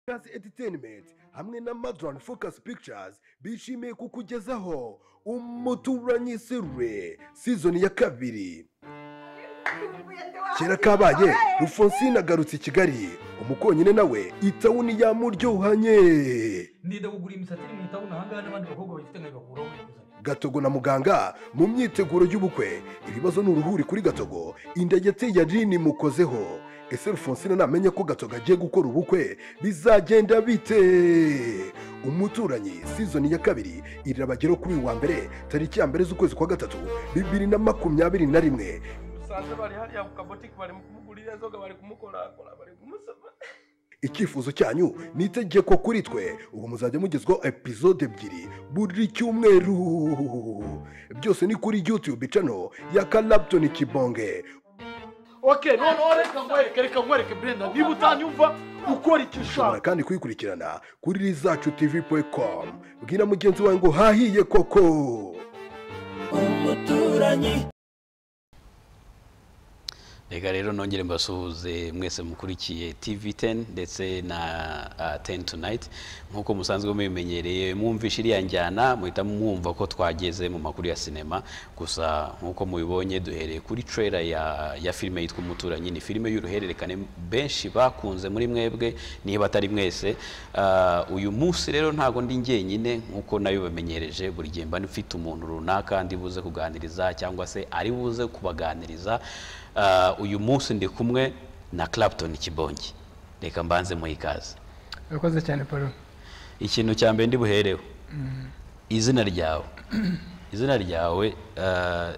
Focus Entertainment hamwe na Madran Focus Pictures bishimiye kukugezaho umuturanyi serure season ya kabiri kera kabaye Alphonsine agarutse i Kigali umukonyine nawe itawuni yamuryohanye ndida kugura imisatsi iri mu itabuna ahangaha n'abandi bakobwa bayifite nkayibakuraho bakuzanye gatogo na muganga mu myiteguro y'ubukwe ibibazo ni uruhuri kuri gatogo inda yateye arini mukozeho ese Alphonsine namenya ko gatogo agiye gukora ubukwe bizagenda bite umuturanyi season ya kabiri irabageraho kuri uyu wa mbere tariki ya mbere z'ukwezi kwa gatatu bibiri na makumyabiri na rimwe usanze bari hariya ku kabotike bari mu kumugurira inzoga bari kumukorakora bari kumusoma icyifuzo cyanyu ni itegeko kuri twe ubu muzajya mugezwaho epizode ebyiri buri cyumweru byose ni kuri youtube channel ya Clapton Kibonge oke noneho reka nkwereke reka nkwereke brenda niba utanyumva ukora icyo ushobora ushaka kandi kuyikurikirana kuri zacu tv.com bwira mugenzi wawe ngo hahiye koko reka rero nongere mbasuhuze mwese mukurikiye tv 10 ndetse na uh, 10 tonight nk'uko musanzwe mubimenyereye mwumvishe iriya njyana muhita mwumva ko twageze mu makuru ya sinema gusa nk'uko mubibonye duhereye kuri trailer ya, ya filime yitwa umuturanyi ni filime y'uruhererekane benshi bakunze muri mwebwe niba atari mwese Uh, uyu munsi rero ntago ndi njyenyine nk'uko nayo bamenyereje buri gihe mba mfite umuntu runaka ndi buze kuganiriza cyangwa se ari buze kubaganiriza Uh, uyu munsi ndi kumwe na Clapton Kibongi reka mbanze mu ikaze urakoze cyane paul ikintu cya mbere ndi buhereho izina ryawe izina ryawe uh,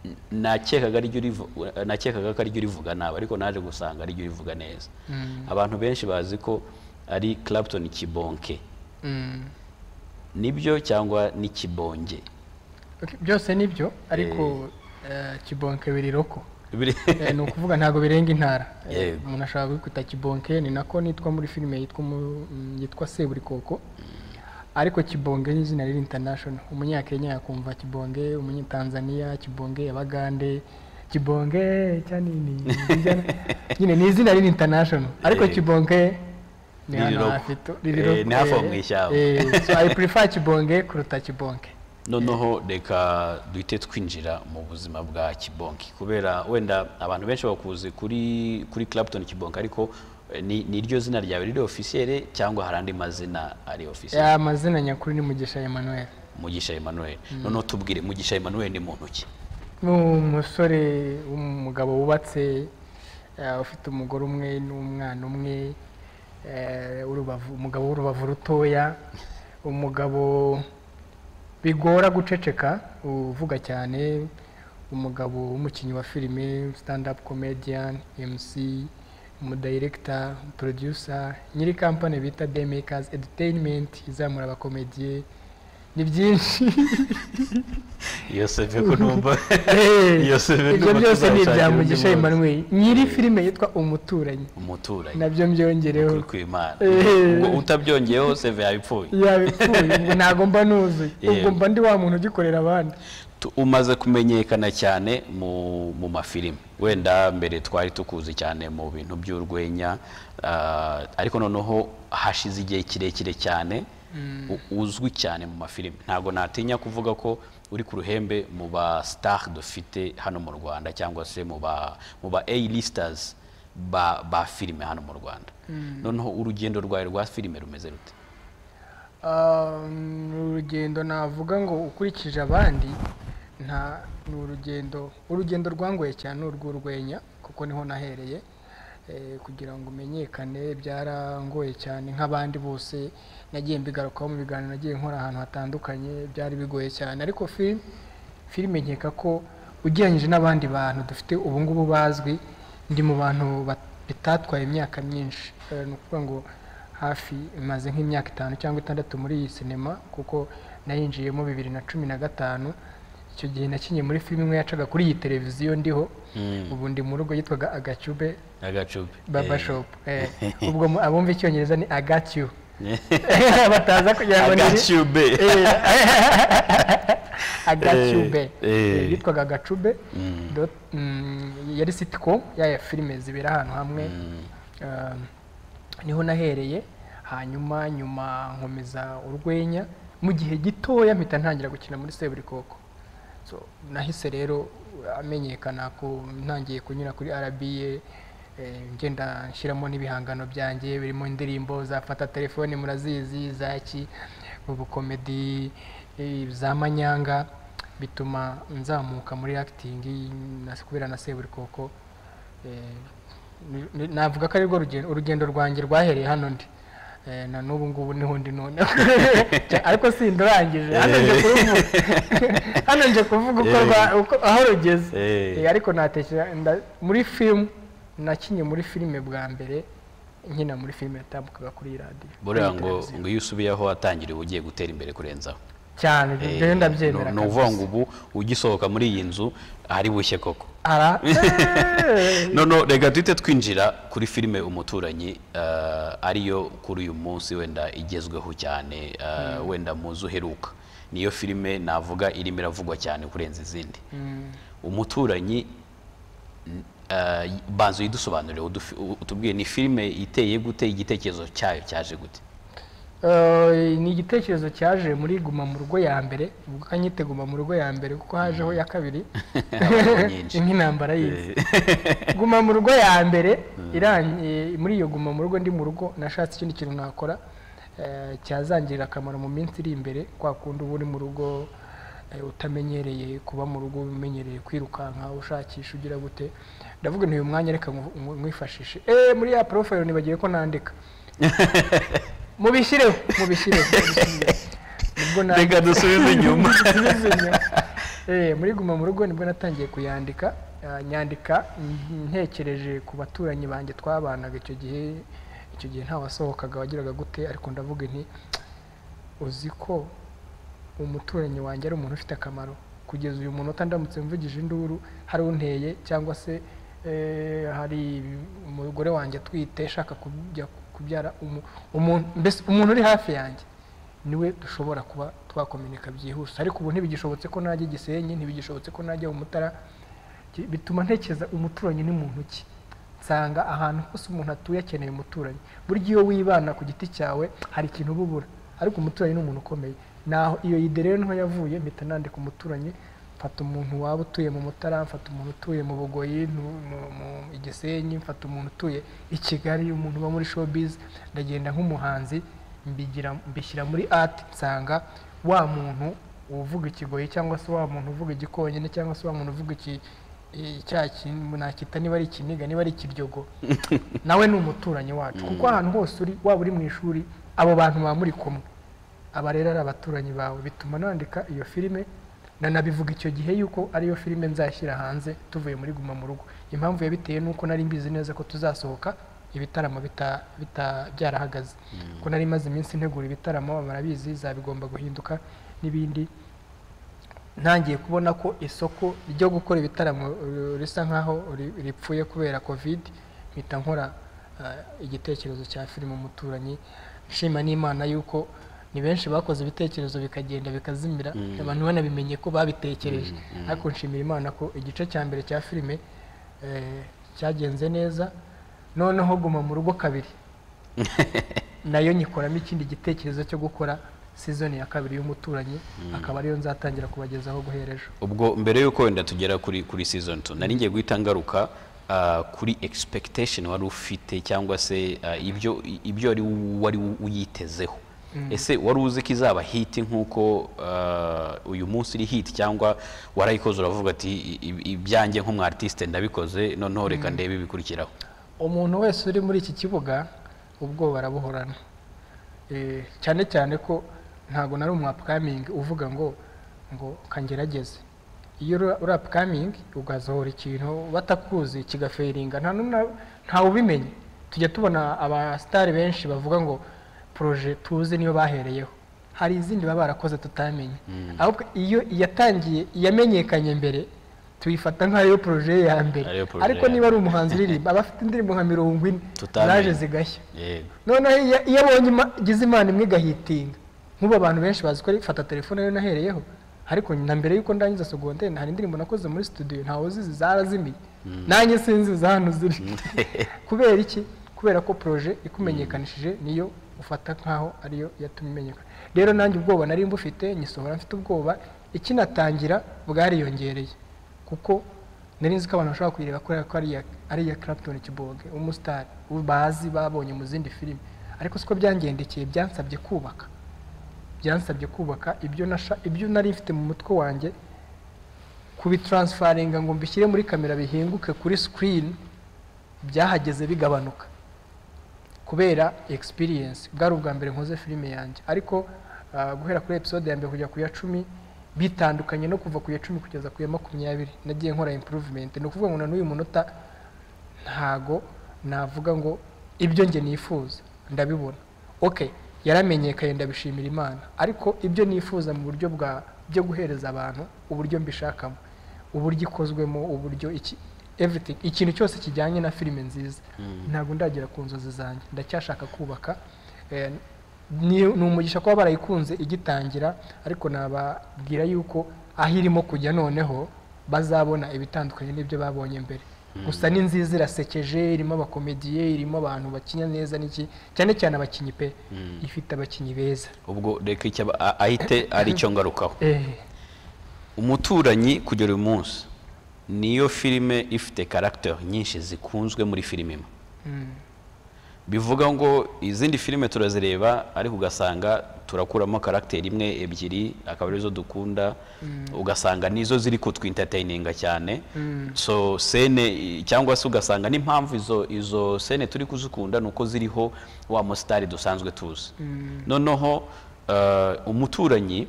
n- nakekaga ariryo urivu- nakekaga ko ariryo urivuga nabi ariko naje gusanga ariryo urivuga neza abantu benshi bazi ko ari Clapton Kibonke Mm. nibyo cyangwa ni Kibonge Okay, byose ni byo ariko eh, kibonke biriroko Biri- Eh, ni ukuvuga ntabwo birenga intara Eh, Yego. umuntu ashobora kwita kibonke ni nako nitwa muri filime yitwa umu- mm, yitwa seburikoko ariko kibonge ni izina riri international umunyakenya yakumva kibonge umunyatanzania kibonge abagande kibonge cyanini bijyana- nyine ni izina riri international ariko Yego. kibonge ni hano Riroko. hafi tu- Eh, riroko, ni hafi aho eh, mu ishyamba. eh, so i prefer kibonge kuruta kibonke noneho reka duhite twinjira mu buzima bwa kibonki kubera wenda abantu benshi bakuzi kuri kuri Clapton kibonki ariko eh, ni ni ryo zina ryawe riri officiel cyangwa hari andi mazina ari officiel ya mazina nyakuri ni mugisha emmanuel mugisha Emmanuel noneho tubwire mugisha Emmanuel ni muntu ki ni umusore w'umugabo wubatse eh, ufite umugore umwe n'umwana umwe eh, w'urubavu- umugabo w'urubavu rutoya umugabo bigora guceceka uvuga cyane umugabo w'umukinnyi wa filime stand up comedian mc umudirector producer nyiri kampani bita demakers entertainment izamura abakomediye ni byinshi Yosefe ko numva Yosefe ibyo numva byose ni ibya tuzashakira undi munsi. mugisha Emmanuel nyiri filime yitwa umuturanyi umuturanyi nabyo mbyongereho ukuri kw'Imana Eh. ubwo utabyongeyeho seve yapfuye yabipfuye ubwo ntabwo mba nuzuye ubwo Yego. mba ndi wa muntu ugikorera abandi Tu- umaze kumenyekana cyane mu mu mafilime wenda mbere twari tukuzi cyane mu bintu by'urwenya ah, ariko noneho hashize igihe kirekire cyane u- uzwi cyane mu mafilime ntabwo natinya kuvuga ko uri ku ruhembe mu ba star dufite hano mu rwanda cyangwa se mu ba mu ba a listers ba ba filime hano mu rwanda noneho urugendo rwawe rwa filime rumeze rute Ah, ni urugendo navuga ngo ukurikije abandi nta ni urugendo urugendo rwangoye cyane ni urw'urwenya kuko niho nahereye Eh, kugira ngo umenyekane byarangoye cyane nk'abandi bose nagiye mbigarukaho mu biganiro nagiye nkora ahantu hatandukanye byari bigoye cyane ariko film filime nkeka ko ugereranyije n'abandi bantu dufite ubu ngubu bazwi ndi mu bantu bat- bitatwaye imyaka myinshi Eh, ni ukuvuga ngo hafi imaze nk'imyaka itanu cyangwa itandatu muri iyi sinema kuko nayinjiyemo bibiri na cumi na gatanu icyo gihe nakinnye muri filime imwe yacaga kuri iyi televiziyo ndiho ubu ndi mu rugo yitwaga agacube agacupe baba shop eh. ubwo mu- abumva icyongereza ni agatiyu bataza kugira ngo ni agacube agacube Eh, eh. Eh, yitwaga agacube dot- mm, yari sitcom yaya filime zibera ahantu hamwe Um, niho nahereye hanyuma nyuma nkomeza urwenya mu gihe gitoya mpita ntangira gukina muri seburikoko So, nahise rero amenyekana ku ntangiye kunyura kuri arabiye ngenda nshyiramo n'ibihangano byanjye birimo indirimbo zafata telefone murazizi zaki ubukomedi eh, za manyanga bituma nzamuka muri akitingi kubera na seburikoko Eh, ni- ni- navuga ko ari rwo rugendo urugendo rwanjye rwahereye hano ndi Eh, na n'ubu ngubu niho ndi none ariko sindurangije hano nje kuruvuga hano nje kuvuga uko Eh. rwa- uko- aho rugeze Eh. Eh, ariko natekereza nda- muri filime nakinnye muri filime bwa mbere nkina muri filime yatambukaga kuri radiyo buriya ngo ngo iyo usubiye aho watangiriye uba ugiye gutera imbere kurenzaho cyane ibyo Eh, rero ndabyemera ni ukuvuga kabisa. ngo ubu ugisohoka muri iyi nzu ari bushye koko ara eh. noneho reka duhite twinjira kuri filime umuturanyi eh, ariyo kuri uyu munsi wenda igezweho cyane eh, wenda muzi uheruka niyo filime navuga irimo iravugwa cyane kurenza izindi umuturanyi n- eh, banza uyidusobanurire udufi- u- utubwiye ni filime iteye gute igitekerezo cyayo cyaje gute Eh, ni igitekerezo cyaje muri guma mu rugo ya mbere ubwo kanyite guma mu rugo ya mbere kuko hajeho iya kabiri nyinshi. nk'intambara y'izi guma mu rugo ya mbere irangiye muri iyo guma mu rugo ndi mu rugo nashatse ikindi kintu nakora eh, cyazangirira akamaro mu minsi iri imbere kwa kundi uba uri mu rugo eh, utamenyereye kuba mu rugo umenyereye kwirukanka ushakisha ugira gute ndavuga nti uyu mwanya reka ngu- ngu- nkwifashishe eh muri ya porofayiro nibagiwe ko nandika mubishyireho mubishyireho mubishyireho. Nibwo na- reka dusubize inyuma Dusubize inyuma. Eh, muri guma mu rugo nibwo natangiye kuyandika Ah, nyandika mm, ntekereje ku baturanyi banjye twabanaga icyo gihe icyo gihe ntawasohokaga wagiraga gute ariko ndavuga nti uzi ko umuturanyi wanjye ari umuntu ufite akamaro kugeza uyu munota ndamutse mvugije induru hari unteye cyangwa se eh, hari umugore wanjye atwite ashaka kujya kubyara umu- umuntu mbese umuntu uri hafi yanjye niwe dushobora kuba twakomunika byihuse ariko ubu ntibigishobotse ko najya i gisenyi ntibigishobotse ko najya mu mutara Ki- bituma ntekereza umuturanyi ni muntu ki nsanga ahantu hose umuntu atuye akeneye umuturanyi burya iyo wibana ku giti cyawe hari ikintu uba ubura ariko umuturanyi ni umuntu ukomeye naho iyo ide rero niho yavuye mpita nandika umuturanyi mfata umuntu waba utuye mu mutara mfata umuntu utuye mu bugoyi nu- mu- mu- i gisenyi mfata umuntu utuye i kigali umuntu uba muri showbiz ndagenda nk'umuhanzi mbigira mbishyira muri art nsanga wa muntu uvuga ikigoyi cyangwa se wa muntu uvuga igikonyine cyangwa se wa muntu uvuga iki i- cya kintu nakita niba ari ikiniga niba ari ikiryogo nawe ni umuturanyi wacu kuko ahantu hose uri waba uri mu ishuri abo bantu baba muri kumwe aba rero ari abaturanyi bawe bituma nandika iyo filime nanabivuga icyo gihe yuko ariyo filime nzashyira hanze tuvuye muri guma mu rugo impamvu yabiteye ni uko nari mbizi neza ko tuzasohoka ibitaramo bita- bita- byarahagaze kuko nari maze iminsi ntegura ibitaramo barabizi zabigomba guhinduka n'ibindi ntangiye kubona ko isoko ryo gukora ibitaramo eh, risa nkaho ri- ripfuye kubera covid mpita nkora eh, igitekerezo cya filime umuturanyi nshima n'imana yuko ni benshi bakoze ibitekerezo bikagenda bikazimira abantu banabimenye ko babitekereje ariko nshimira imana ko igice cya mbere cya filime eh, cyagenze neza noneho guma mu rugo kabiri nayo nyikoramo ikindi gitekerezo cyo gukora sizoni ya kabiri y'umuturanyi akaba ariyo nzatangira kubagezaho guhera ejo ubwo mbere y'uko wenda tugera kuri kuri season 2 nari ngiye guhita ngaruka ah, kuri expectation wari ufite cyangwa se ah, ibyo ibyo wari wari uyitezeho ese wari uzi ko izaba hiti nk'uko ah, uyu munsi iri hiti cyangwa warayikoze uravuga ati "I- i- ibyanjye nk'umwartiste ndabikoze noneho reka ndebe ibikurikiraho umuntu wese uri muri iki kibuga ubwoba arabuhorana Eh, cyane cyane ko ntabwo nari umwapkamingi uvuga ngo ngo kangerageze iyo uri- uri apkamingi ugasohora ikintu batakuzi kigaferinga nta n'umwe ntawe ubimenye tujya tubona abasitari benshi bavuga ngo poroje tuzi niyo bahereyeho hari izindi baba barakoze tutamenye ahubwo iyo yatangiye yamenyekanye mbere tuyifata nk'ayo poroje ye ya mbere Ariyo poroje ariko ya niba ari umuhanzi uririmba aba afite indirimbo nka mirongo ine Tutamenye. zaje zigashya yego noneho iyo- iyo abonye ima- igize imana imwe igahitinga nk'ubu abantu benshi bazi ko ari fata telefone rero nahereyeho ariko na mbere y'uko ndangiza segonderi hari indirimbo nakoze muri studio ntawe uzizi zarazimiye nanjye sinzi hano ziri kubera iki kubera ko poroje ikumenyekanishije niyo ufata nkaho ariyo yatumye imenyekana rero nanjye ubwoba nari mbufite nyisohora mfite ubwoba ikinatangira bwariyongereye kuko nari nzi ko abantu bashobora kuyireba kubera ko ari iya ari iya Clapton Kiboge umusitari bazi babonye mu zindi filime ariko siko byangendekeye byansabye kubaka byansabye kubaka ibyo nasha ibyo nari mfite mu mutwe wanjye kubitaransfaringa ngo mbishyire muri kamera bihinguke kuri sikirini byahageze bigabanuka kubera experience bwari ubwa mbere nkoze filime yanjye ariko ah, guhera kuri episode ya mbere kujya ku ya cumi bitandukanye no kuva ku ya cumi kugeza ku ya makumyabiri nagiye nkora improvement ni ukuvuga ngo na n'uyu munota ntago navuga ngo ibyo njye nifuza ndabibona okay yaramenyekanye ndabishimira imana ariko ibyo nifuza mu buryo bwa byo guhereza abantu uburyo mbishakamo uburyo ikozwemo uburyo iki everything ikintu cyose kijyanye na filime nziza ntabwo ndagera ku nzozi zanjye ndacyashaka kubaka Eh, ni ni umugisha kuba barayikunze igitangira ariko nababwira yuko aho irimo kujya noneho bazabona ibitandukanye n'ibyo babonye mbere gusa ni nziza irasekeje irimo abakomediye irimo abantu bakinya neza n'iki cyane cyane abakinnyi pe ifite abakinnyi beza ubwo reka icyo aba- a- ahite aricyo ngarukaho Eh. umuturanyi kugera uyu munsi niyo filime ifite karagiteri nyinshi zikunzwe muri filime imwe bivuga ngo izindi filime turazireba ariko ugasanga turakuramo karagiteri imwe ebyiri akaba arizo dukunda ugasanga nizo ziri kutwintertaininga cyane so sene i- cyangwa se ugasanga n'impamvu izo izo sene turi kuzikunda ni uko ziriho wa musitari dusanzwe tuzi noneho eh, umuturanyi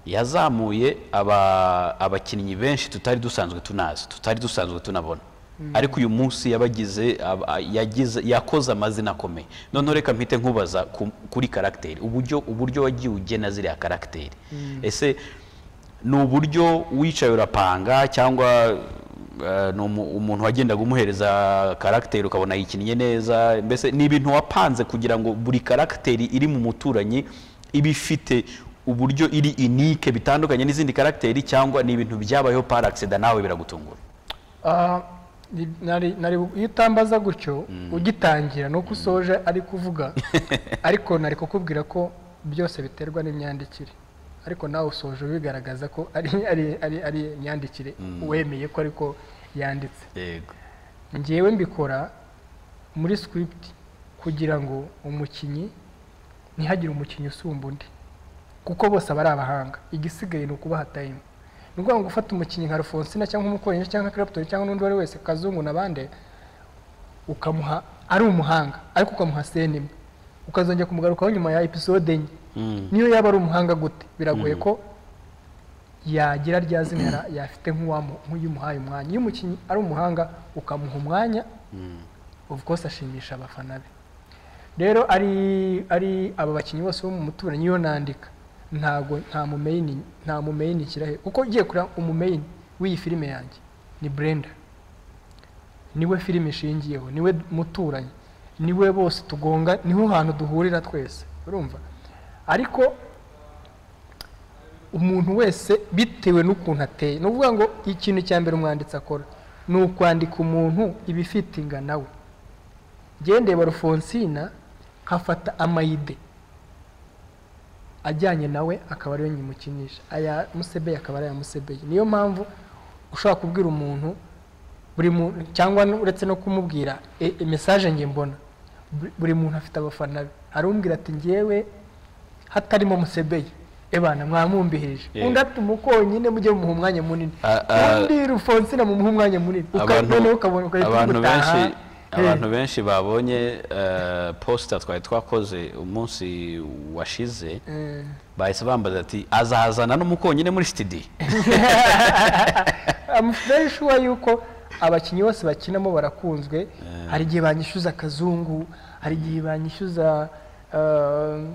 yazamuye aba- abakinnyi benshi tutari dusanzwe tunazi tutari dusanzwe tunabona ariko uyu munsi yabagize aba- yagize yakoze amazina akomeye noneho reka mpite nkubaza ku- kuri karagiteri uburyo uburyo wagiye ugena ziriya karagiteri ese ni uburyo wicaye urapanga cyangwa eh, ni umu- umuntu wagendaga umuhereza karagiteri ukabona yikinnye neza mbese ni ibintu wapanze kugira ngo buri karagiteri iri mu muturanyi iba ifite uburyo iri inike bitandukanye n'izindi karagiteri cyangwa ni ibintu byabayeho par accident nawe biragutungura Ah, ni- nari- nari- iyo utambaza gutyo ugitangira ni uko usoje ari kuvuga ariko nari kukubwira ko byose biterwa n'imyandikire ariko nawe usoje bigaragaza ko ari ari- ari- ari imyandikire wemeye ko ariko yanditse yego ngewe mbikora muri script kugira ngo umukinnyi ntihagire umukinnyi usumba undi kuko bose aba ari abahanga igisigaye ni ukubaha time ni ukuvuga ngo gufata umukinnyi nka Alphonsina cyangwa umukoresha cyangwa nka Clapton cyangwa n'undi uwo ari we wese kazungu n'abandi ukamuha ari umuhanga ariko ukamuha sene imwe ukazongera kumugarukaho nyuma ya episode enye niyo yaba ari umuhanga gute biragoye ko yagira rya zina yara- yafite nk'uwamu- nk'uyumuhaye umwanya iyo umukinnyi ari umuhanga ukamuha umwanya of course ashimisha abafana be rero ari ari aba bakinnyi bose bo mu muturanyi iyo nandika ntago nta mumeyini nta mumeyini kirahe kuko ugiye kureba umumeyini w'iyi filime yanjye ni Brenda niwe filime ishingiyeho niwe muturanyi niwe bose tugonga niho hantu duhurira twese urumva ariko umuntu wese bitewe n'ukuntu ateye ni ukuvuga ngo ikintu cya mbere umwanditsi akora ni ukwandika umuntu ibifite ingana we ngendeba rufonsina nkafata amayide ajyanye nawe akaba ariyo nyimukinisha aya musebeye akaba ari aya musebeye niyo mpamvu ushobora kubwira umuntu buri muntu cyangwa n- uretse no kumubwira e- e, message nge mbona buri- buri muntu afite abafana be hari umbwira ati ngewe hatarimo musebeye ebana mwamumbihije Yeah. undi atuma ukonyine mujye mumuha umwanya munini Ah, ah. undi rufonsina mumuha umwanya munini Uka- abantu noneho ukabona ugahita abantu umutaha. benshi Eh. abantu benshi babonye eh, posita twari twakoze umunsi washize Eh. bahise bambaza ati azahazana n'umukonyine muri sitidiyo I'm very sure yuko abakinnyi bose bakinamo barakunzwe hari igihe banyishyuza akazungu hari igihe banyishyuza eh,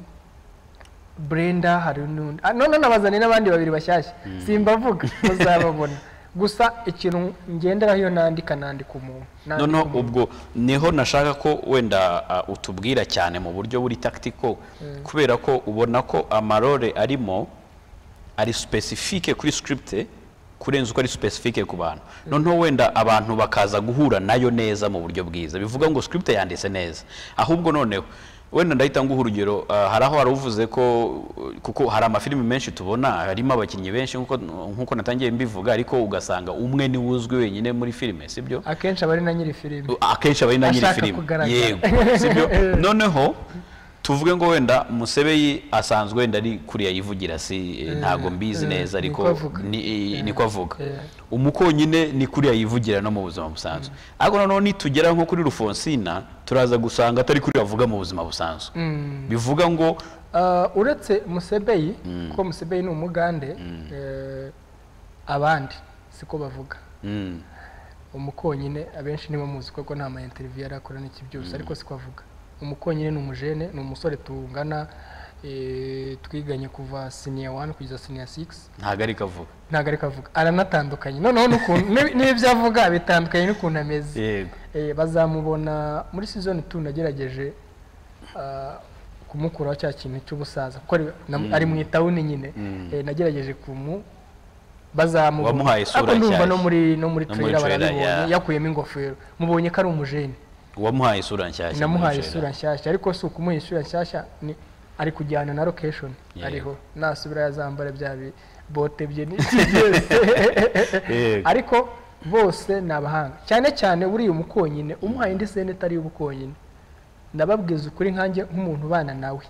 brenda hari n'undi Ah, none nabazaniye n'abandi babiri bashyashya simbavuga muzababona gusa ikintu ngenderaho iyo nandika nandika umuntu nandika noneho umuntu. ubwo niho nashaka ko wenda uh, utubwira cyane mu buryo buri tactical kubera ko ubona ko amarore arimo ari specifique kuri script kurenza uko ari specifique ku bantu noneho wenda abantu bakaza guhura nayo neza mu buryo bwiza bivuga ngo script yanditse neza ahubwo noneho wenda ndahita nguha urugero ah, hari aho wari uvuze ko kuko hari amafilimi menshi tubona harimo abakinnyi benshi nk'uko nk'uko natangiye mbivuga ariko ugasanga umwe niwe uzwi wenyine muri filime sibyo akenshi aba ari na nyiri filime akenshi aba ari na nyiri Ashaka filime kugaragara. yego sibyo noneho tuvuge ngo wenda musebeyi asanzwe wenda ari kuriya yivugira si eh, ntago mbizi eh, neza niko ariko avuga. ni- Eh, niko avuga eh. umukonyine ni kuriya yivugira no mu buzima busanzwe ariko noneho nitugera nko kuri rufonsina turaza gusanga atari kuriya avuga mu buzima busanzwe bivuga ngo Ah, uretse musebeyi kuko musebeyi ni umugande eh, abandi siko bavuga mm, umukonyine abenshi nibo muzi kuko nta ma interview yari akora n'iki byose ariko siko avuga umukonyine ni umujene ni umusore tungana eh, twiganye kuva senior 1 kugeza senior 6 ntago ariko avuga ntabwo ariko avuga aranatandukanye noneho n'ukuntu n'ibi- n'ibyo avuga bitandukanye n'ukuntu ameze yego Eh, bazamubona muri season 2 nagerageje ah, kumukuraho cya kintu cy'ubusaza kuko ari- na- ari mu itawuni nyine Eh, nagerageje kumu bazamubona Wamuhaye isura Ariko ndumva nshyashya. no muri No no muri muri trailer trailer, barabibonye yeah. yakuyemo ingofero mubonye ko ari umujeni wamuhaye isura nshyashya namuhaye muri isura nshyashya ariko si ukumuha isura nshyashya ni ari kujyana na location Yego. ariho nasubira yazambara bya bi- bote bye n'iki byose Yego. ariko bose ni abahanga cyane cyane buriya umukonyine umuhaye indi sene itari iy'ubukonyine nababwiza ukuri nkanjye nk'umuntu ubana nawe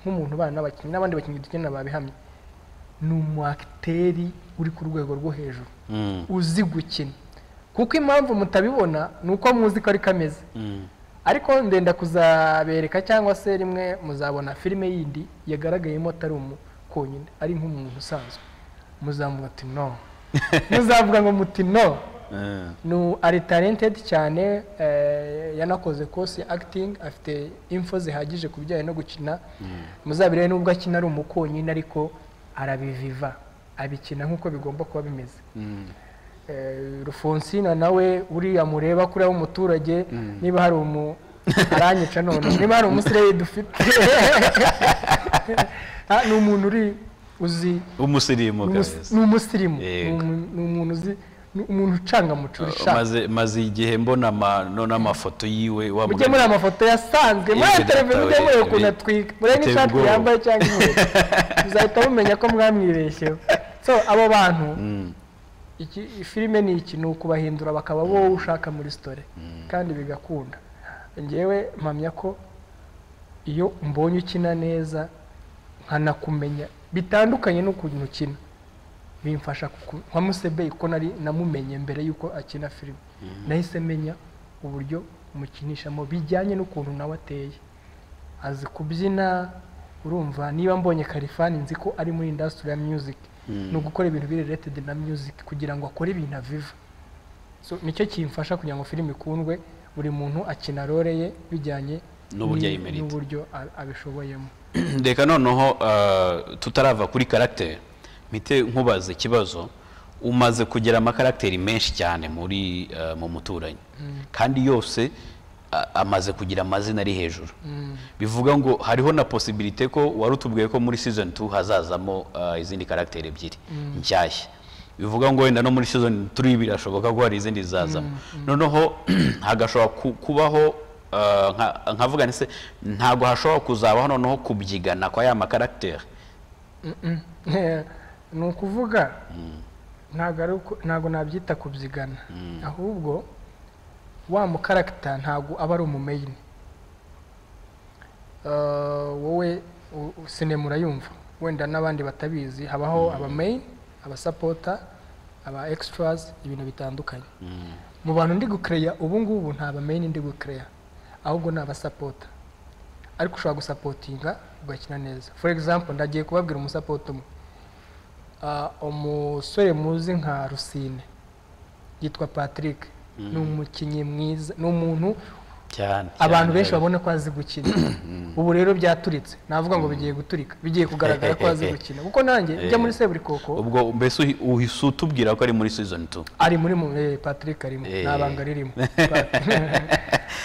nk'umuntu ubana n'abakinnyi n'abandi bakinnyi dukenera babihamye ni umu acteri uri ku rwego rwo hejuru Mm, uzi gukina kuko impamvu mutabibona ni uko muzi ko ari kameze mm, ariko ndenda kuzabereka cyangwa se rimwe muzabona filime yindi yagaragayemo atari umukonyine ari nk'umuntu usanzwe muzavuga ati no muzavuga ngo muti no eh, ni u- ari talented cyane eh, yanakoze course ya acting afite info zihagije ku bijyanye no gukina muzabirebe nubwo akina ari umukonyine ariko arabiviva abikina nk'uko bigomba kuba bimeze mm. Eh, rufonsina nawe uriya mureba kuriya w'umuturage niba hari umu aranyica none niba hari umusireyi dufite Ah, ni umuntu uri uzi umusirimu ni umus- kabisa ni umusirimu Ni Yego. umu- ni umuntu uzi ni umuntu ucanga mucuri ushaka maze maze igihe mbona ama- no n'amafoto yiwe wa mujye muri mugani- amafoto yasanzwe muri Yego, televiziyo mujye databuja, mureba ukuntu bi- atwika murebe biteye n'ishati ubwoba. yambaye cyangwa inkweto muzahita mumenya ko mwamwibeshyeho so abo bantu Mm, iki filime ni iki ni ukubahindura bakaba wowe ushaka muri sitore kandi bigakunda ngewe mpamya ko iyo mbonye ukina neza nkanakumenya bitandukanye n'ukuntu ukina bimfasha kuku- nka musebeye kuko nari namumenye mbere y'uko akina filime nahise menya uburyo umukinishamo bijyanye n'ukuntu nawe ateye azi kubyina urumva niba mbonye karifani nzi ko ari muri indasitiri ya muziki ni ugukora ibintu biri related na music kugira ngo akore ibintu aviva so nicyo kimfasha kugira ngo filime ikundwe buri muntu akina role ye bijyanye N'uburyo ni- ayimerita. n'uburyo a- abishoboyemo reka noneho ah, tutarava kuri karagiteri mpite nkubaza ikibazo umaze kugira amakaragiteri menshi cyane muri ah, mu muturanyi kandi yose ah, amaze kugira amazina ari hejuru bivuga ngo hariho na posibilite ko wari utubwiye ko muri season 2 hazazamo ah, izindi karagiteri ebyiri nshyashya bivuga ngo wenda no muri season 3 birashoboka ko hari izindi zazamo noneho hagashobora ku- kubaho ah, nka- nkavuga nti se ntabwo hashobora kuzabaho noneho kubyigana kwa ya makaragiteri ni ukuvuga ntabwo ari uko- ntabwo nabyita kubyigana ahubwo wa mukaragita ntabwo aba ari umumeyini Eh, wowe u- u- sine murayumva wenda n'abandi batabizi habaho abameyini abasapota aba extras ibintu bitandukanye mu bantu ndi gukereya ubu ngubu nta bameyini ndi gukereya ahubwo ni abasapota ariko ushobora gusapotinga ugakina neza for example ndagiye kubabwira umusapota umwe Ah, umusore muzi nka rusine yitwa patrick ni umukinnyi mwiza ni umuntu cyane abantu cyane. benshi babona ko azi gukina ubu rero byaturitse navuga ngo bigiye guturika bigiye kugaragara ko azi gukina kuko nanjye ujya muri seburikoko ubwo mbese uhi- uhise utubwira ko ari muri season 2 ari muri mu- eh, patrick arimo Eh. nta banga ririmo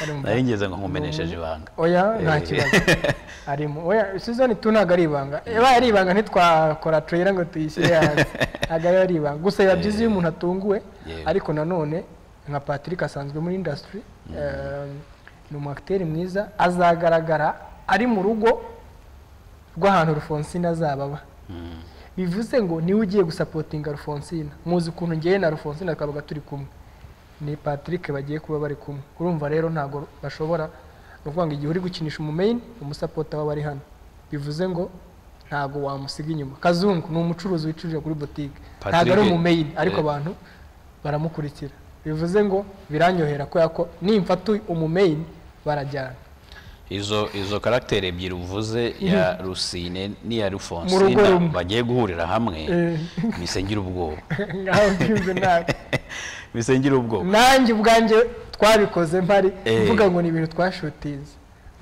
Ari mu- nari ngeze ngo nkumenesheje ibanga oya nta kibazo arimo oya season tu ntabwo ari ibanga ibaye ari ibanga ntitwakora trailer ngo tuyishyire hanze ntabwo ari ari ibanga gusa biba byiza iyo umuntu atunguwe Yewe. ariko nanone nka patrick asanzwe muri industry eh, ni umu acteur mwiza azagaragara ari mu rugo rw'ahantu rufonsina azaba aba bivuze ngo niwe ugiye gusapotinga rufonsina muzi ukuntu ngewe na rufonsina twabaga turi kumwe ni patrick bagiye kuba bari kumwe urumva rero ntabwo bashobora ni ukuvuga ngo igihe uri gukinisha umumeyini umusapota waba ari hano bivuze ngo ntabwo wamusiga inyuma kazungu ni umucuruzi wicuruje kuri butike ntabwo ari Patrick- umumeyini ariko Eh. abantu baramukurikira bivuze ngo biranyohera kubera ko nimfa tu umumeyini barajyana izo izo karagiteri ebyiri uvuze ya rusine n'iya Mu rugo rufonsina rumwe. bagiye guhurira hamwe Eh. misengire ubwoba ngaho mbyumve nabi misengire ubwoba nanjye ubwanjye twabikoze mpari Eh. mvuga ngo ni ibintu twashutiza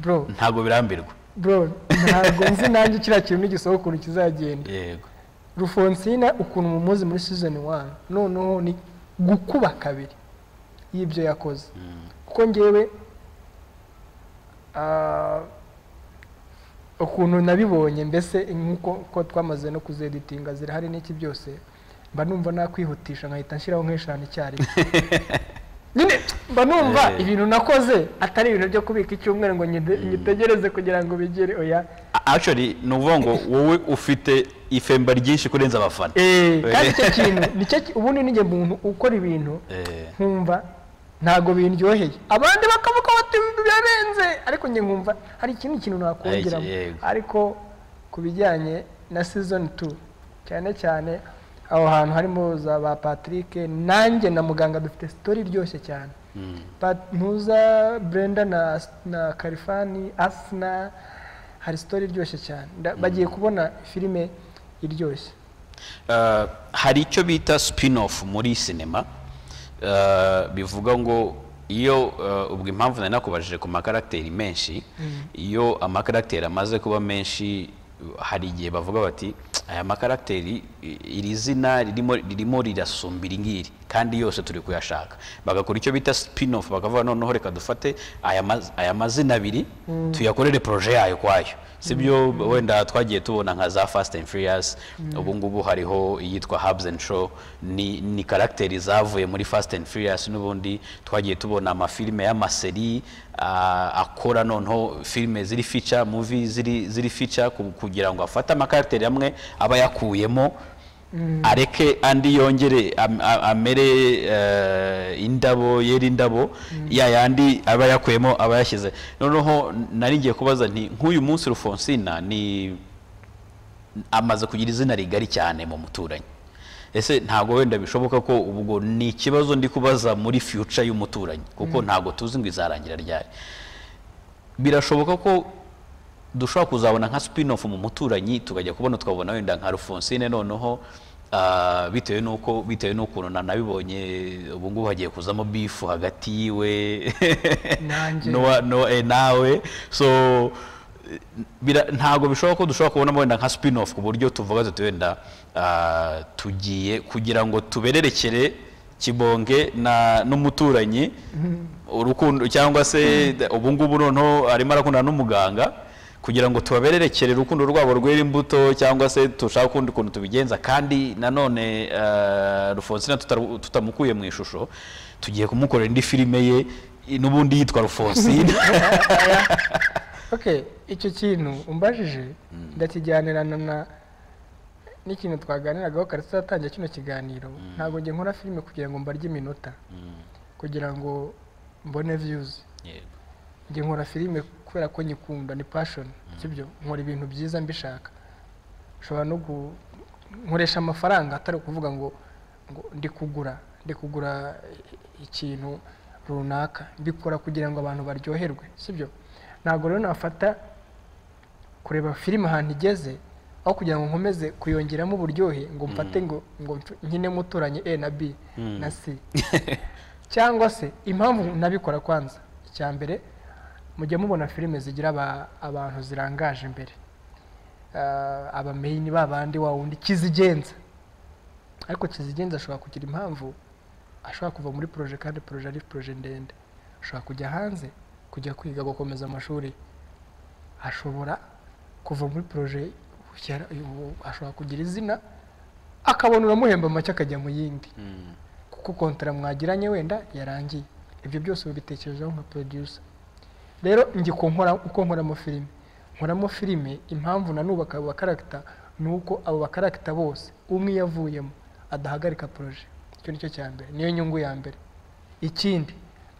bro ntabwo birambirwa bro ntabwo nzi nanjye kiriya kintu n'igisohoka ukuntu kizagenda yego rufonsina ukuntu mumuzi muri season wani noneho ni gukuba kabiri y'ibyo yakoze kuko ngewe ah, ukuntu nabibonye mbese nk'uko uko twamaze no kuzeditinga zirahari n'iki byose mba numva nakwihutisha nkahita nshyiraho nk'eshanu icyarimwe nyine mba numva Eh. ibintu nakoze atari ibintu byo kubika icyumweru ngo nyide- nyitegereze kugira ngo bigere oya A- actually ni ukuvuga ngo wowe ufite ifemba ryinshi kurenza abafana Eh, kandi icyo kintu nicyo ki- ubundi nijye muntu ukora ibintu Eh, nkumva ntabwo bindyoheye abandi bakavuga bati birarenze ariko njye nkumva hari ikindi kintu nakongeramo Eh, yego. ariko ku bijyanye na season 2 cyane cyane aho hantu harimo za ba Patrick nanjye na muganga dufite story iryoshye cyane mm. Pat- Ntuza Brenda na na Kalifani Asna hari story iryoshye cyane Nda- bagiye kubona filime iryoshye Uh, hari icyo bita spin off muri sinema Uh, bivuga ngo iyo uh, ubwo impamvu nari nakubajije ku makaragiteri menshi iyo amakaragiteri amaze kuba menshi hari igihe bavuga bati aya makaragiteri i- iri zina ririmo ririmo rirasumba iri ngiri kandi yose turi kuyashaka bagakora icyo bita spin off bakavuga noneho reka dufate aya maz- aya mazina abiri tuyakorere proje yayo kwayo sibyo wenda twagiye tubona nka za fast and furious ubu ngubu hariho iyitwa hubs and show ni ni karagiteri zavuye muri fast and furious n'ubundi twagiye tubona amafilime y'amaseri ah, akora noneho filime ziri feature movie ziri ziri feature ku- kugira ngo afate amakaragiteri amwe aba yakuyemo areke andi yongere am- a- amere eh, indabo yera indabo ya yandi aba yakuyemo aba yashyize noneho nari ngiye kubaza nti nk'uyu munsi rufonsina ni amaze kugira izina rigari cyane mu muturanyi ese ntabwo wenda bishoboka ko ubwo ni ikibazo ndi kubaza muri future y'umuturanyi kuko ntabwo tuzi ngo izarangira ryari birashoboka ko dushobora kuzabona nka spin off mu muturanyi tukajya kubona tukabona wenda nka Rufonsine noneho ah, bitewe n'uko bitewe n'ukuntu na- nabibonye ubu ngubu hagiye kuzamo bifu hagati yiwe Nanjye. n'uwa- n'uwa- eh, nawe so eh, bira- ntabwo bishoboka ko dushobora kubonamo wenda nka spin off ku buryo tuvuga tuti wenda ah, tugiye kugira ngo tubererekere kibonge na n'umuturanyi urukundo cyangwa se ubu ngubu noneho arimo arakundana n'umuganga kugira ngo tubabererekere urukundo rwabo rwera imbuto cyangwa se dushaka ukundi kuntu tubigenza kandi nanone ah, Rufonsina tutaru- tutamukuye mu ishusho tugiye kumukorera indi filime ye n'ubundi yitwa Rufonsina okay icyo kintu umbajije ndakijyanirana na n'ikintu twaganiragaho kare tutatangira kino kiganiro ntabwo njye nkora filime kugira ngo mbarye iminota kugira ngo mbone viyuzi njye nkora filime kubera ko nyikunda ni pashoni sibyo nkora ibintu byiza mbishaka nshobora no gu- nkoresha amafaranga atari ukuvuga ngo ngo ndi kugura ndi kugura ikintu runaka mbikora kugira ngo abantu baryoherwe sibyo ntabwo rero nafata kureba filime ahantu igeze aho kugira ngo nkomeze kuyongeramo uburyohe ngo mfate ngo ngo mf- nkinemo uturanye a na b na c cyangwa se impamvu nabikora kwanza icya mbere mujya mubona filime zigira aba- abantu zirangaje imbere Ah, abameyini ba bandi wa wundi kizigenza ariko kizigenza ashobora kugira impamvu ashobora kuva muri poroje kandi poroje ari poroje ndende ashobora kujya hanze kujya kwiga gukomeza amashuri ashobora kuva muri poroje yara- ubu- ashobora kugira izina akabona uramuhemba make akajya mu yindi kuko kontara mwagiranye wenda yarangiye ibyo byose ubitekerezaho nka producer rero njye uko nkora uko nkora mu filime nkoramo filime impamvu nanubaka abo bakaragita ni uko abo bakaragita bose umwe iyo avuyemo adahagarika poroje icyo ni cyo cya mbere niyo nyungu ya mbere ikindi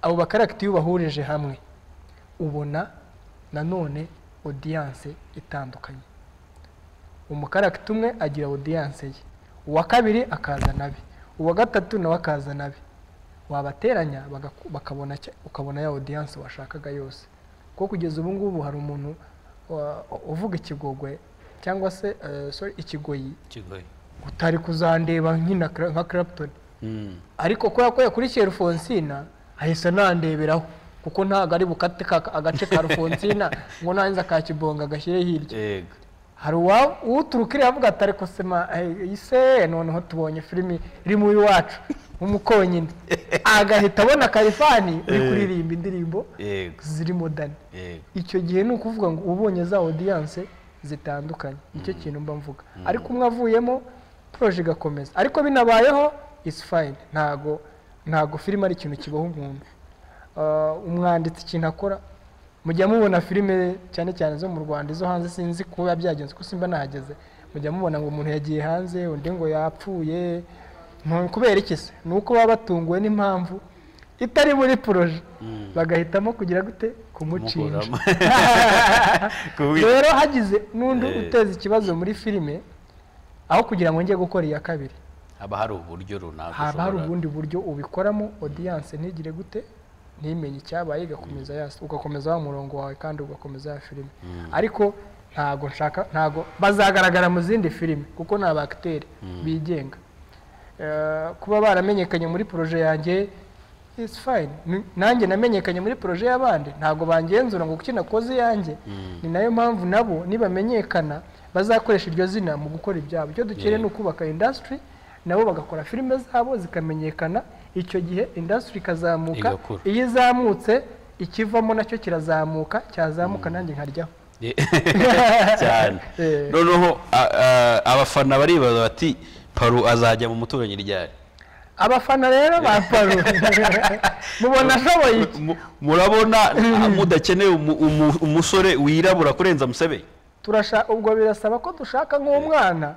abo bakaragita iyo ubahurije hamwe ubona nanone odiyanse itandukanye umukaragita umwe agira odiyanse ye uwa kabiri akazana abe uwa gatatu nawe akazana abe wabateranya bagaku- bakabona cya- ukabona ya odiyanse washakaga yose kuko kugeza ubu ngubu hari umuntu wa- uvuga ikigogwe cyangwa se eh, sorry, ikigoyi kigoye utari kuzandeba nk'ina Cra- nka Clapton Mm. ariko kubera ko yakurikiye rufonsina ahise anandeberaho kuko ntabwo ari bukate ka- agace ka rufonsina ngo nanze akakibonga agashyire hirya yego hari uwa- uturuka iriya avuga ati ariko sema eh, ise noneho tubonye filimi iri mu iwacu nk'umukonyine agahita abona kalifani uri kuririmba indirimbo yego zirimo dani yego icyo gihe ni ukuvuga ngo ubonye za odiyanse zitandukanye nicyo kintu mba mvuga ariko umwe avuyemo poroje igakomeza ariko binabayeho isi fayini ntago ntago filime ari ikintu kibaho umuntu Ah, umwanditsi ikintu akora mujya mubona filime cyane cyane zo mu rwanda izo hanze sinzi kuba byagenze ko simba nahageze mujya mubona ngo umuntu yagiye hanze undi ngo yapfuye Ntu- kubera iki se ni uko baba batunguwe n'impamvu itari muri poroje bagahitamo kugira gute kumucinja Kumukuramo. Kubi- rero hagize n'undi Eh. uteza ikibazo muri filime aho kugira ngo njye gukora iya kabiri haba hari uburyo runaka haba hari ushobora- ubundi buryo ubikoramo odiyanse ntigire gute ntimenye icyabaye igakomeza yasi ugakomeza wa murongo wawe kandi ugakomeza ya filime ariko ntago nshaka ntago bazagaragara mu zindi filime kuko ni abakiteri bigenga Eh, kuba baramenyekanye muri poroje yanjye isi fayini nanjye namenyekanye muri poroje y'abandi ntago bangenzura ngo kuki nakoze iyanjye ni nayo mpamvu nabo nibamenyekana bazakoresha iryo zina mu gukora ibyabo icyo dukeneye ni ukubaka indasitiri nabo bagakora filime zabo zikamenyekana icyo gihe indasitiri ikazamuka Igakura. iyo izamutse ikivamo nacyo kirazamuka cyazamuka nanjye nkaryaho cyane Eh. noneho a- a- abafana baribaza bati paru azajya mu muturanyi ryari abafana rero ba paru mubona ashoboye iki Mu- murabona ah, mudakeneye umu- umu- umusore wirabura kurenza musebe turashaka ubwo birasaba ko dushaka nk'umwana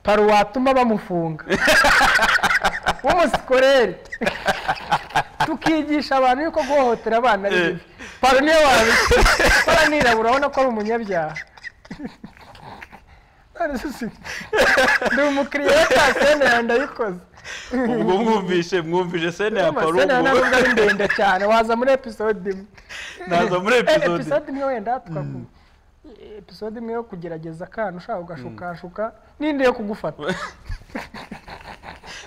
paru watuma bamufunga w'umusikoreri tukigisha abantu yuko guhohotera abana ari bibi paru niyo wabikora paru nirabura urabona ko ari umunyabyaha None se si- ndi umukiriya wa sene yanjye ndayikoze ubwo mwumvishe mwumvishe sene ya paru sene yanjye ntabwo ari ubwo- ndende cyane waza muri episode imwe naza muri Eh, episode episode imwe wenda twakuba episode imwe yo kugerageza akana ushaka ugashukashuka n'indi yo kugufata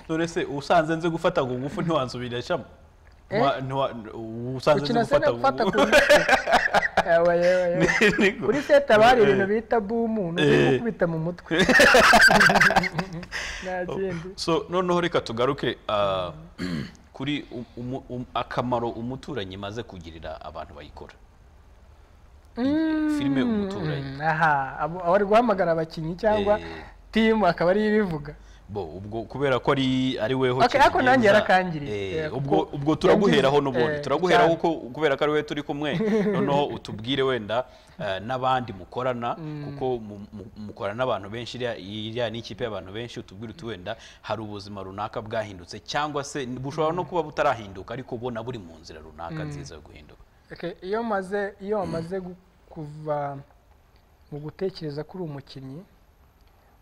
none se usanze nzi gufata ku ngufu ntiwansubirishamo Eh? Ntiwa- ntiwa- usanze nzi ukina se gufata no ku gufata ku ngufu ngufu Ewe, ewe, ewe. Niko. kuri seta haba hari ibintu Eh. bita bumu ni Eh. ukubita mu mutwe nta kindi so noneho reka tugaruke ah, kuri um- umu- um- akamaro umuturanyi maze kugirira abantu bayikora filime umuturanyi Mm, aha abo- abo ari guhamagara abakinnyi cyangwa Eh. timu akaba ariyo ibivuga bo ubwo kubera ko ari ari weho Okay, ariko nanjye kibigenza, yarakangiriye. eh, Eh, kuko ubwo ubwo turaguheraho yangize, n'ubundi eh, turaguheraho cyane. ko kubera ko ari we turi kumwe noneho utubwire wenda eh, n'abandi mukorana kuko mu- mu- mukorana n'abantu benshi iriya- iriya ni ikipe y'abantu benshi utubwire uti wenda hari ubuzima runaka bwahindutse cyangwa se bushobora no kuba butarahinduka ariko ubona buri mu nzira runaka nziza yo guhinduka Okay, iyo maze iyo wamaze gu- kuva mu gutekereza ko uri umukinnyi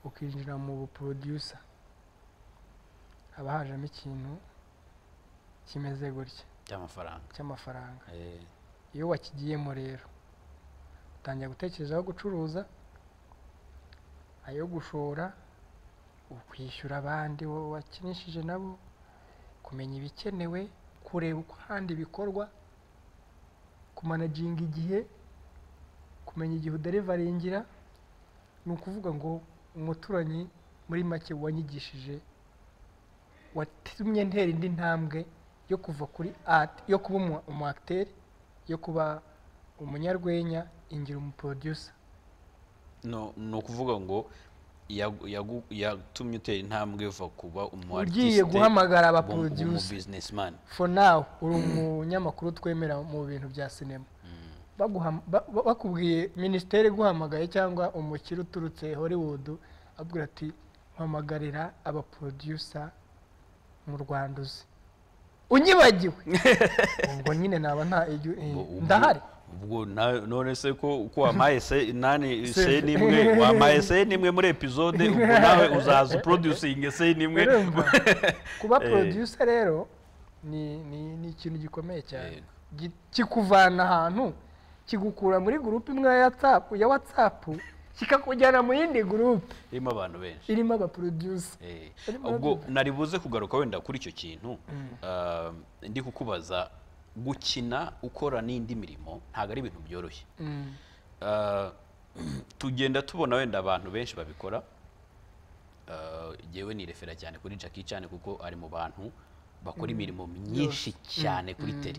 ukinjira mu buproducer haba hajemo ikintu kimeze gutya cy'amafaranga cy'amafaranga Eh, iyo wakigiyemo rero utangira gutekereza aho gucuruza ayo gushora ukwishyura abandi wowe wakinishije nabo kumenya ibikenewe kureba uko ahandi bikorwa kumanaginga igihe kumenya igihe uderivaringira ni ukuvuga ngo umuturanyi muri make wanyigishije watumye ntera indi ntambwe yo kuva kuri ati yo kuba umu- umu acteur, yo kuba umunyarwenya ingira umuproducer no ni ukuvuga ngo yagu- yagu- yatumye utera intambwe uva kuba umu ugiye artiste guhamagara aba uba umu producer businessman for now uri umunyamakuru twemera mu bintu bya sinema baguha- ba- ba- bakubwiye minisiteri iguhamagaye cyangwa umukire uturutse hollywood abwira ati mpamagarira abaprodusa mu rwanda uzi unyibagiwe ubwo nyine naba nta iyo- eh, Ubwo- ndahari ubwo na- none se ko uko wampaye se nani Se- se n'imwe wampaye se n'imwe muri episode ubwo nawe uzaza uproducinge se n'imwe Urumva? kuba Eh. producer rero ni ni ni ikintu gikomeye cyane Yego. Gi- kikuvana ahantu kigukura muri gurupe imwe ya WhatsApp ya WhatsApp kikakujyana mu yindi gurupe irimo abantu benshi irimo abaproducer Eh, Arimo ubwo arabyumva. nari buze kugaruka wenda kuri icyo kintu ah, ndi kukubaza gukina ukora n'indi mirimo ntabwo ari ibintu byoroshye Mm. Ah, tugenda tubona wenda abantu benshi babikora Ah, jyewe nirefera cyane kuri Jackie cyane kuko ari mu bantu bakora imirimo myinshi cyane kuri tele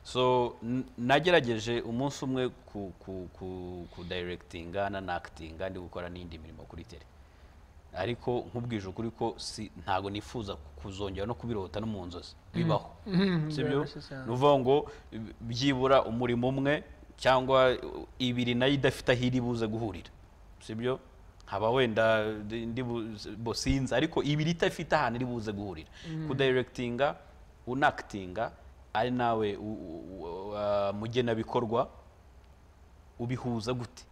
so n- nagerageje umunsi umwe ku ku ku kudirectinga na actinga ndi gukora n'indi mirimo kuri tele ariko nkubwije ukuri ko si ntago nifuza kuzongera no kubirota no mu nzozi bibaho Mhm, sibyo biroroshye cyane. ni ukuvuga ngo byibura umurimo umwe cyangwa ibiri nayo idafite aho iri buze guhurira sibyo haba wenda ndi- ndi bu- bo sinzi ariko ibiri idafite ahantu iri buze guhurira kudirectinga unakitinga ari nawe u- u- u- ah, mugenabikorwa ubihuza gute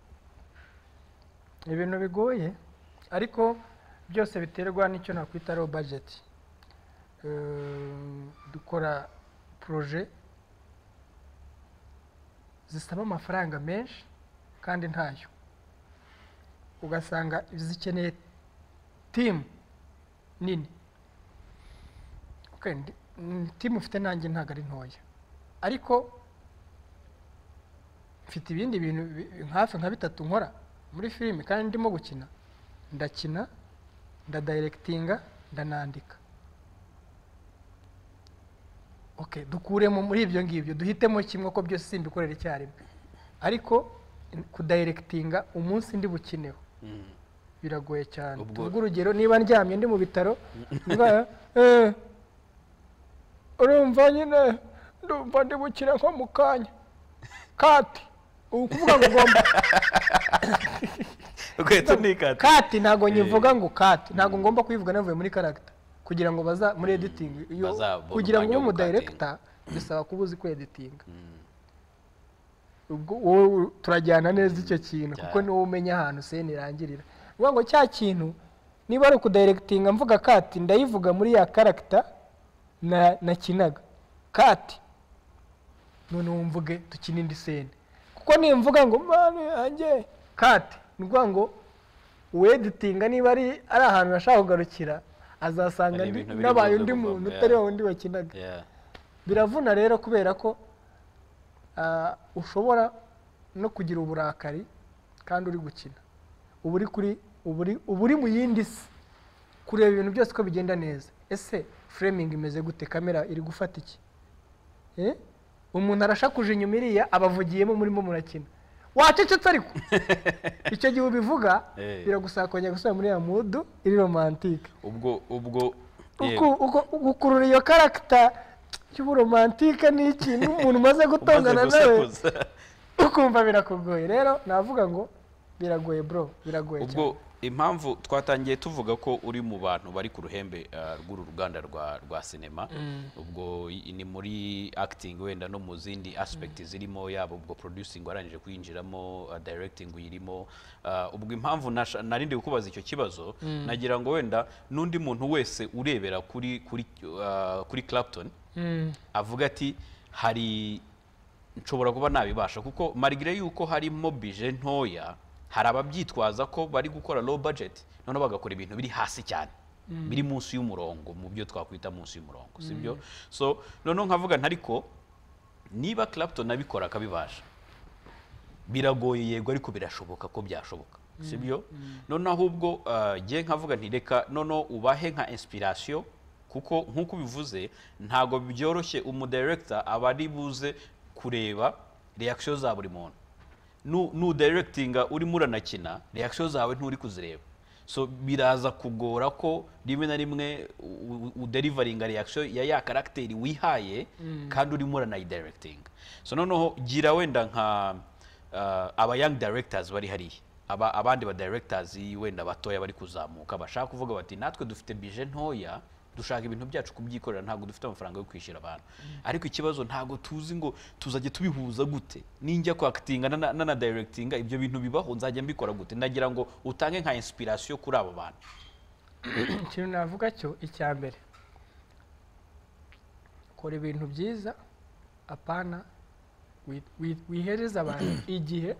Ni ibintu bigoye ariko byose biterwa n'icyo nakwita low budget Eh, dukora proje zisaba amafaranga menshi kandi ntayo ugasanga zikeneye timu nini Okay, ndi- mm, timu ufite nanjye ntabwo ari ntoya ariko mfite ibindi bintu bi- hafi nka bitatu nkora muri filime kandi ndimo gukina ndakina ndadirectinga ndanandika okay dukuremo muri ibyo ngibyo duhitemo kimwe ko byose simbikorera icyarimwe ariko in- kudirectinga umunsi ndi bukineho biragoye cyane Ubwo- tuvuge urugero niba ndyamye ndi mu bitaro ndwara, eh, urumva nyine ndumva ndi bukire nko mu kanya kati ubu kuvuga ngo ugomba ukwita unikata kati ntabwo nyivuga ngo kati ntabwo ngomba kuyivuga navuye muri karagita kugira ngo baza muri editingi iyo bazabone kugira ngo umwanya ube wo umu gukatinga. dayirekita bisaba kuba uzi kweditinga ubwo wowe turajyana neza icyo kintu kuko Cyane. niwo umenya ahantu seni irangirira uvuga ngo cya kintu niba ari ukudayirekitinga mvuga kati ndayivuga muri ya karagita na nakinaga kati none wumvuge dukine indi seni kuko nimvuga ngo mani yanjye kati ni ukuvuga ngo uweditinga niba ari ari ahantu ashaka kugarukira azasanga Hari ndi- ibintu biri nabaye buze undi kuvamo, muntu yeah. utari wa wundi bakinaga Yeah. biravuna rero kubera ko ah, ushobora no kugira uburakari kandi uri gukina uba uri kuri uba uri- uba uri mu yindi si kureba ibintu byose ko bigenda neza ese framing imeze gute kamera iri gufata iki Eh? umuntu arashakuje inyuma iriya abavugiyemo murimo murakina wacecetse ariko icyo gihe ubivuga Eh. biragusaba kongera gusubira muri ya mudu iri romantike ubwo ubwo uku yego. uko- gukurura iyo karagita cy'uburomantike ni ikintu umuntu umaze umaze gutongana nawe gusakuza ukumva birakugoye rero navuga ngo biragoye bro biragoye ubwo cyane impamvu twatangiye tuvuga ko uri mu bantu bari ku ruhembe ah, rw'uru ruganda rwa rwa sinema ubwo i- ni muri acting wenda no mu zindi aspect zirimo yaba ubwo producing warangije kuyinjiramo ah, directing uyirimo Ah, ubwo impamvu nasha- nari ndi kukubaza icyo kibazo nagira ngo wenda n'undi muntu wese urebera kuri kuri ah, kuri Clapton Mm. avuga ati hari nshobora kuba nabibasha kuko marigire yuko harimo bije ntoya hari ababyitwaza ko bari gukora low budget noneho bagakora ibintu biri hasi cyane biri munsi y'umurongo mu byo twakwita munsi y'umurongo sibyo so noneho nkavuga nti ariko niba Clapton abikora akabibasha biragoye yego ariko birashoboka ko byashoboka sibyo noneho ahubwo ah, jye nkavuga nti reka noneho ubahe nka inspiration kuko nk'uko ubivuze ntabwo byoroshye umudirector aba ari buze kureba reaction za buri muntu nu directinga urimo uranakina reaction zawe nturi kuzireba so biraza kugora ko rimwe na rimwe u- u- uderivaringa reaction ya ya karagiteri wihaye kandi urimo uranayidiregitinga so noneho gira wenda nka ah, aba young directors bari hariya aba abandi ba directors wenda batoya bari kuzamuka bashaka kuvuga bati natwe dufite bije ntoya dushaka ibintu byacu kubyikorera ntabwo dufite amafaranga yo kwishyura abantu ariko ikibazo ntabwo tuzi ngo tuzajya tubihuza gute ninjya kwakitinga nana- nanadiregitinga ibyo bintu bibaho nzajya mbikora gute nagira ngo utange nka inspiration kuri abo bantu ikintu navuga cyo icya mbere kora ibintu byiza apana wi- wi- wihereza abantu igihe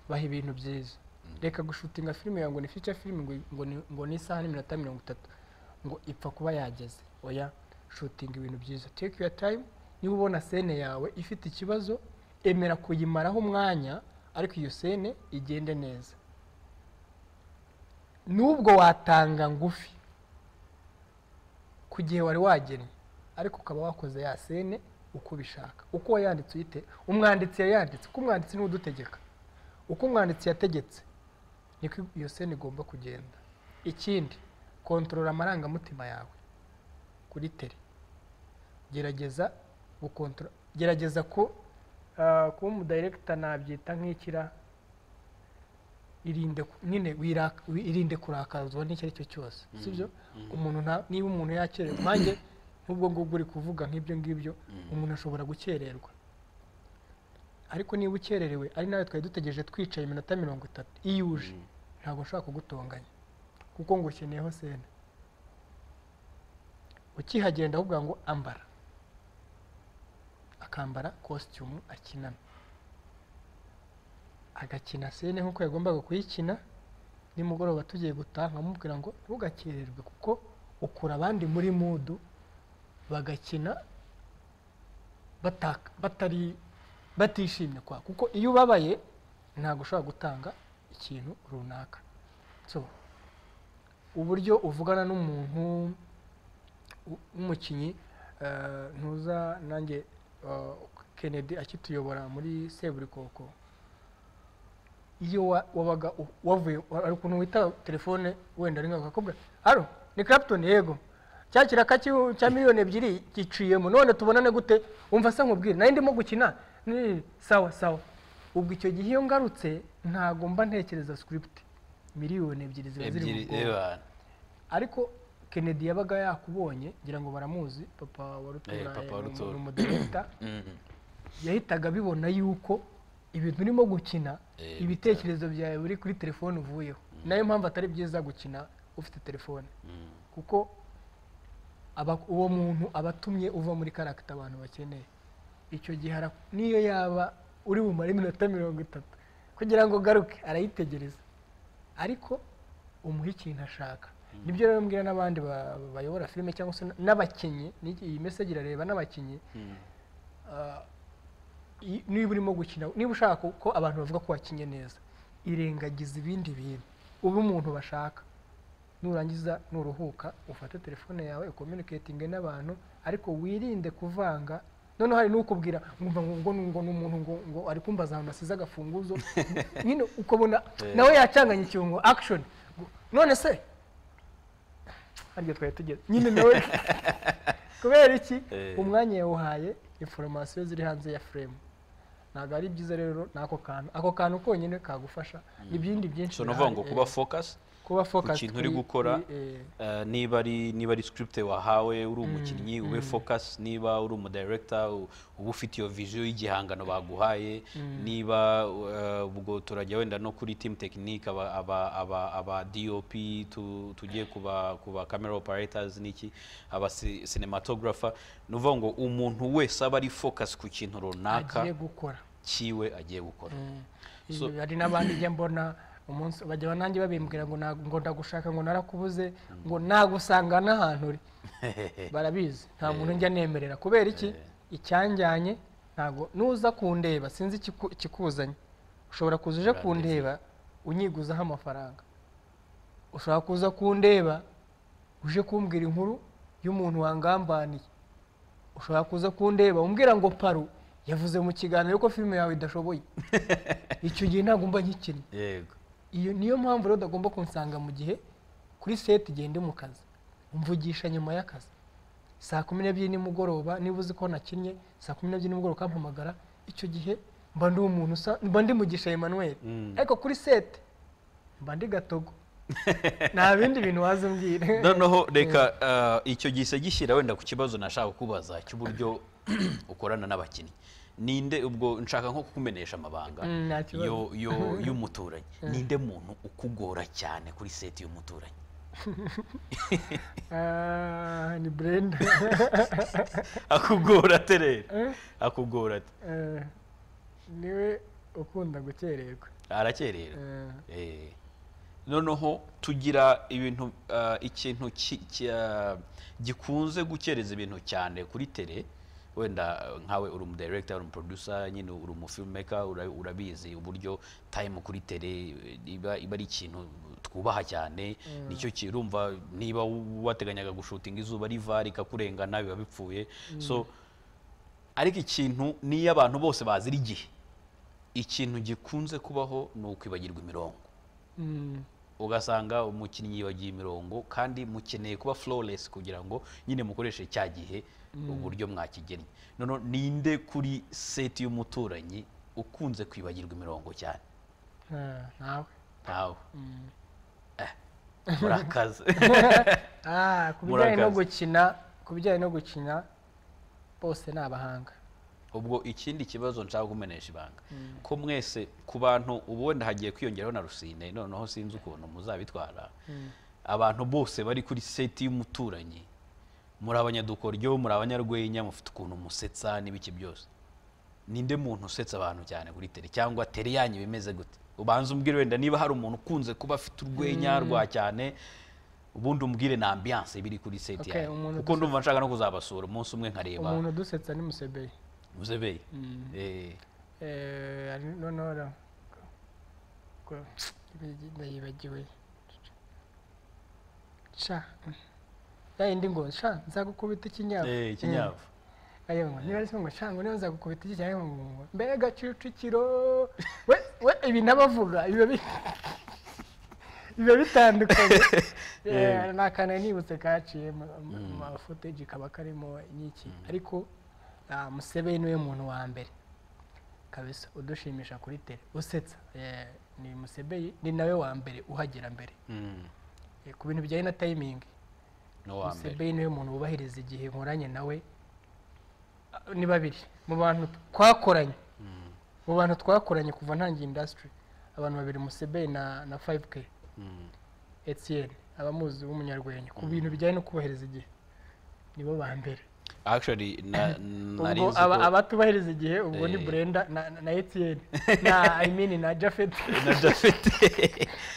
baha ibintu byiza reka gushutinga filime yawe ngo ni fica filime ngo- ngo ni- ngo ni isaha n'iminota mirongo itatu ngo ipfa kuba yageze oya shutinga ibintu byiza take your time niba ubona sene yawe ifite ikibazo emera kuyimaraho umwanya ariko iyo sene igende neza nubwo watanga ngufi ku gihe wari wagennye ariko ukaba wakoze ya sene uko ubishaka uko wayanditse uyite umwanditsi yayanditse uko umwanditsi niwe udutegeka uko umwanditsi yategetse niko iyo sene igomba kugenda ikindi kontorora amarangamutima yawe kuri tere gerageza gukontorora gerageza ko ah, kuba umudayiregita nabyita nk'ikira irinde ku- nyine wiraka- wi- irinde kurakazwa n'icyo ari cyo cyose sibyo umuntu nta- niba umuntu yakererwa nanjye nk'ubwo ngubwo uri kuvuga nk'ibyo ngibyo umuntu ashobora gukererwa ariko niba ukererewe ari nawe twari dutegereje twicaye iminota mirongo itatu iyo uje ntabwo nshobora kugutonganya kuko ngo ukeneyeho sena ukihagenda ahubwo ngo ambara akambara kositimu akinana agakina sene nk'uko yagombaga kuyikina nimugoroba tugiye gutaha nkamubwira ngo ntugakererwe kuko ukura abandi muri mudu bagakina bataka- batari batishimye kwa kuko iyo ubabaye ntabwo ushobora gutanga ikintu runaka so uburyo uvugana n'umuntu u- w'umukinnyi eh, ntuza nanjye eh, Kennedy akituyobora muri seburikoko iyo wa- wabaga u- wavuye hari ukuntu wita telefone wenda rimwe bakakubwira haro ni Clapton yego cya kiraka cy'ihu- cya miliyoni ebyiri giciyemo none tubonane gute wumva se nkubwire nayo ndimo gukina ni sawa sawa ubwo icyo gihe iyo ngarutse ntago mba ntekereza script miliyoni ebyiri ziba ziri mu ebyiri bwonko eh, ariko Kennedy yabaga yakubonye ngira ngo baramuzi papa wa rutura Eh, Papa wa eh, ni umu- Rutura. ni umudirekita mm, yahitaga abibona yuko ibintu urimo gukina Eh, ibitekerezo byawe biri kuri telefone uvuyeho nayo mpamvu atari byiza gukina ufite telefone mm. kuko aba- uwo muntu aba atumye uva muri karagita abantu bakeneye icyo gihe ara- niyo yaba uri bumare iminota mirongo itatu kugira ngo ugaruke arayitegereza ariko umuhe ikintu ashaka nibyo rero mbwira n'abandi ba- bayobora filime cyangwa se n'abakinnyi ni- iyi meseji irareba n'abakinnyi Ah, i- niba urimo gukina niba ushaka ko abantu bavuga ko wakinye neza irengagiza ibindi bintu ube umuntu bashaka nurangiza nuruhuka ufate telefone yawe ukominiketinge n'abantu ariko wirinde kuvanga noneho hari n'ukubwira ngo ngo ngo ni umuntu ngo ngo ari kumbaza ahantu asize agafunguzo nyine ukabona nawe yacanganya ikirungo action ngo, none se harya twari tugeze nyine nawe kubera iki Eh. umwanya yawuhaye informasiyo ziri hanze ya furemu ntabwo ari byiza rero n'ako kantu ako kantu konyine kagufasha ibindi byinshi so nuvuga birahari, ngo eh kuba focus kuba focused kintu uri kuri- gukora, kuri, eh, eh, niba ari niba ari script wahawe uri umukinnyi ube focus niba uri umudirector u- uba ufite iyo vision y'igihangano baguhaye niba eh, ubwo turajya wenda no kuri team technique aba aba aba, aba DOP tu, tugiye kuba kuba camera operators niki aba ci- cinematographer nuvuga ngo umuntu wese aba ari focus ku kintu agiye runaka gukora kiwe agiye gukora So- hari n'abandi njya mbona umunsi bajya nanjye babimbwira ngo ntago- ngo ndagushaka ngo narakubuze ngo nagusanga n'ahantu uri barabizi nta muntu njya nemerera kubera iki icyanjyanye ntabwo nuza kundeba sinzi ikiku- ikikuzanye ushobora kuza uje kundeba unyiguzaho amafaranga ushobora kuza kundeba uje kumbwira inkuru y'umuntu wangambaniye ushobora kuza kundeba umbwira ngo paru yavuze mu kiganiro ko filime yawe idashoboye icyo gihe ntabwo mba nkikinnye yego iyo niyo mpamvu rero utagomba kunsanga mu gihe kuri seti igihe ndi mu kazi mvugisha nyuma y'akazi saa kumi n'ebyiri nimugoroba niba uzi ko nakinnye saa kumi n'ebyiri nimugoroba ukampamagara icyo gihe mba ndi umuntu usa mba ndi mugisha Emmanuel ariko kuri seti mba ndi gatogo nta bindi bintu wazumbwira noneho reka ah, icyo gise gishyira wenda ku kibazo nashaka kubaza cy'uburyo ukorana n'abakinnyi ninde ubwo nshaka nko kukumenyesha amabanga Mm, nta kibazo. yo- yo- y'umuturanyi ninde muntu ukugora cyane kuri seti y'umuturanyi Ah, ni brenda akugora ate rero akugora ate Eh, niwe ukunda gukererwa arakerera Eh, Eh, noneho tugira ibintu ah, ikintu ki- ki- ah, gikunze gukereza ibintu cyane kuri tele wenda eh, nkawe uri umudirekita uri umuproducer nyine uri umufilmmaker ura- urabizi uburyo time kuri tele eh, iba iba ari ikintu twubaha cyane nicyo kirumva niba wateganyaga gushutinga izuba riva rikakurengana biba bipfuye so ariko ikintu niyo abantu bose bazira igihe ikintu gikunze kubaho ni ukwibagirwa imirongo mm, ugasanga umukinnyi yibagiye imirongo kandi mukeneye kuba flawless kugira ngo nyine mukoreshe cya gihe uburyo mwakigennye noneho ninde kuri seti y'umuturanyi ukunze kwibagirwa imirongo cyane ah, nawe ntawe Eh, murakaze Ah, ku bijyanye Murakaza. no gukina ku bijyanye no gukina bose ni abahanga ubwo ikindi kibazo nshaka kumenesha ibanga ko mwese ku bantu ubu wenda hagiye kwiyongeraho na rusine noneho sinzi ukuntu muzabitwara abantu bose bari kuri seti y'umuturanyi muri abanyadukoryo muri abanyarwenya mufite ukuntu musetsa n'ibiki byose ninde muntu usetsa abantu cyane kuri tele cyangwa tele yanyu bimeze gute ubanza umbwire wenda niba hari umuntu ukunze kuba afite urwenya rwa cyane ubundi umbwire na ambiyanse biri kuri seti Okay, yanyu umuntu kuko ndumva nshaka no kuzabasura umunsi umwe nkareba umuntu udusetsa ni musebeye Muzebeye. Eh, Eh, ari- noneho ra- ko- ibi- nayibagiwe sha ya yindi ngo sha nzagukubita ikinyafu eh, ikinyafu. ayo ngo niba ari se ngo sha ngo niba nzagukubita iki cyangwa ngo ngo mbega kicukiro we we ibi n'abavuga biba bi- biba bitandukanye Eh, ni akantu nibutse kaciye mu- mu- mu mafuteji kaba karimo inyiki ariko ah, museveni niwe muntu wa mbere kabisa udushimisha kuri tele usetsa Eh, ni museveni ni nawe wa mbere uhagera mbere Mm, Eh, ku bintu bijyanye na tayimingi no wa mbere. Museveni niwe muntu wubahiriza igihe nkoranye nawe Ah, ni babiri mu bantu twakoranye mu bantu twakoranye kuva ntangiye indasitiri abantu babiri Museveni na na fayive ke Mm, etiyeni abamuzi w'umunyarwenya ku bintu bijyanye no kubahiriza igihe nibo ba mbere Actually na nari ubwo nzi aba- ko- abatubahiriza igihe ubwo ni Eh. burenda na na- na etiyeni na i mean na jafeti na Japhet.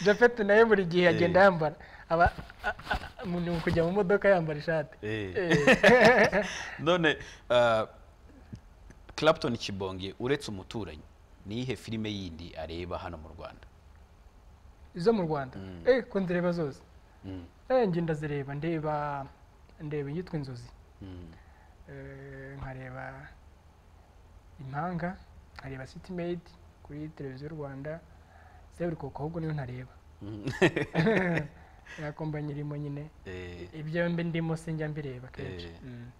jafeti nawe buri gihe agenda Eh. yambara aba a- a- a- mu- ni ukujya mu modoka yambara ishati Eh. Eh. None ah, Clapton Kibonge uretse umuturanyi ni ihe filime yindi areba hano mu Rwanda. izo mu rwanda eh ko ndireba zose Mm, eh njye ndazireba ndeba ndeba iyitwa inzozi mm, Eh, nkareba impanga nkareba city made kuri televiziyo rwanda se buri koko ahubwo niyo ntareba mm. nakomba nyirimo nyine Eh, ibyo mbe ndimo sinjya mbireba kenshi Eh. Mm.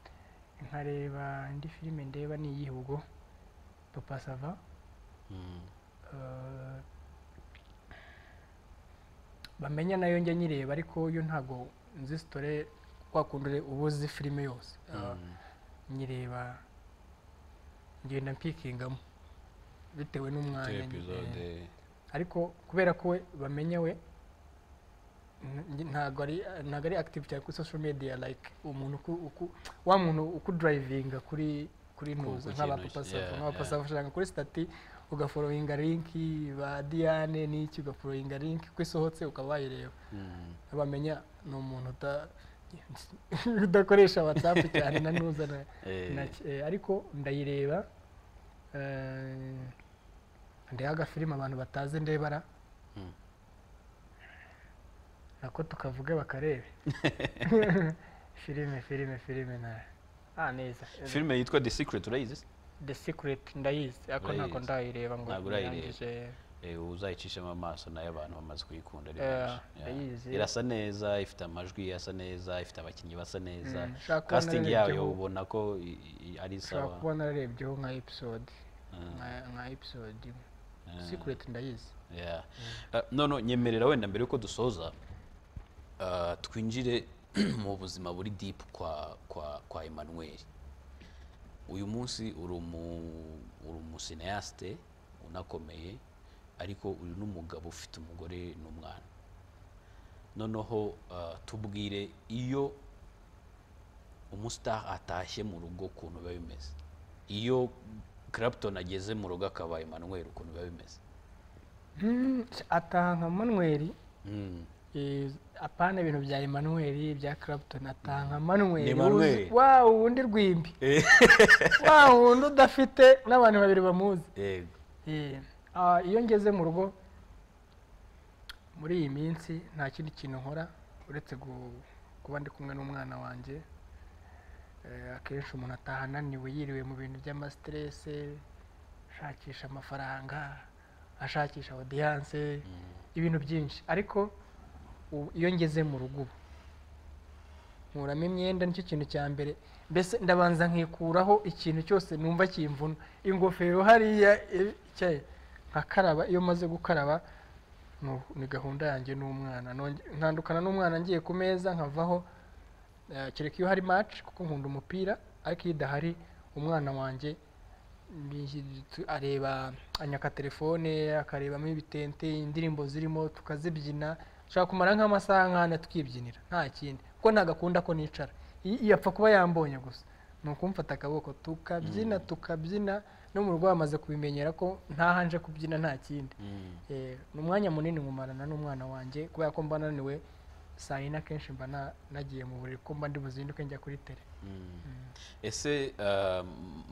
nkareba indi filime ndeba ni iyihe ubwo papa sava mm, Eh, bamenya nayo njya nyireba ariko yo ntago nzi sitore kwakundure uba uzi filime yose Eh, nyireba ngenda mpikingamo bitewe n'umwanya nyine. episode. ariko kubera ko we bamenya we n- nge- ntago ari ntago ari active cyane kuri social media like umuntu uku- uku- wa muntu ukudrivinga kuri kuri ntuza ku nk'aba kintu, papa yeah, safu nk'aba papa yeah. safu ushaka kuri stati ugafollowinga linki ba Diane n'iki ugafollowinga linki ko isohotse ukaba wayireba Mm, bamenya ni umuntu uta- udakoresha whatsapp cyane na ntuza na eh, Naki- eh, ariko ndayireba eh, ndeha agafilime abantu batazi ndebara Mm. nako tukavuge bakarebe filime filime filime na ah neza Filime yitwa The Secret urayizi? the secret ndayizi ariko ntabwo Urayizi. ndayireba ngo Ntabwo urayireba. nyirangije Eh, uzayicishemo amaso nayo abantu bamaze kuyikunda ari Eh, benshi Yeah. ndayizi. irasa neza ifite amajwi asa neza ifite abakinnyi basa neza Mm, ushaka kubona casting yayo n'igihugu. ubona ko i- i- ari ushobora sawa kuba nararebyeho nka episode nka- nka episode imwe secret ndayizi Yeah. Uh, none nyemerera wenda mbere yuko dusoza uh, twinjire mu buzima buri deep kwa kwa kwa Emmanuel uyu munsi uri umu uri umusineaste unakomeye ariko uri n'umugabo ufite umugore n'umwana noneho uh, tubwire iyo umustar atashye mu rugo ukuntu biba bimeze iyo Clapton ageze mu rugo akaba Emmanuel ukuntu biba bimeze Hmm, ataha nka manweri Mm. Eh, apana ibintu bya Emmanuel bya Clapton ataha nka Manuel Ni Emmanuel. uzi- wa wundi rwimbi wa wundi udafite n'abantu babiri bamuzi yego Eh, ah, iyo ngeze mu rugo muri iyi minsi nta kindi kintu nkora uretse gu- kuba ndi kumwe n'umwana wanjye Eh, akenshi umuntu ataha ananiwe yiriwe mu bintu by'amasiterese ashakisha amafaranga ashakisha odiyanse ibintu byinshi ariko ubu- iyo ngeze mu rugo ubu, nkuramo imyenda nicyo kintu cya mbere mbese ndabanza nkikuraho ikintu cyose numva kimvuna ingofero hariya e- cya- nkakaraba iyo maze gukaraba nu- ni gahunda yanjye n'umwana Nonge- ntandukana n'umwana ngiye ku meza nkavaho eh, kereka iyo hari match kuko nkunda umupira ariko iyo idahari umwana wanjye ni- tu- areba anyaka telefone akarebamo ibitente indirimbo zirimo tukazibyina dushobora kumara nk'amasaha nk'ane tukibyinira nta kindi kuko ntagakunda ko nicara I- iyo apfa kuba yambonye gusa ni ukumfata akaboko tukabyina tukabyina no mu rugo bamaze kubimenyera ko ntaha nje kubyina nta kindi Eh, ni umwanya munini nkumarana n'umwana wanjye kubera ko mba ananiwe saa yine akenshi mba na- nagiye mu buriri ko mba ndi buzinduke njya kuri tere ese uh,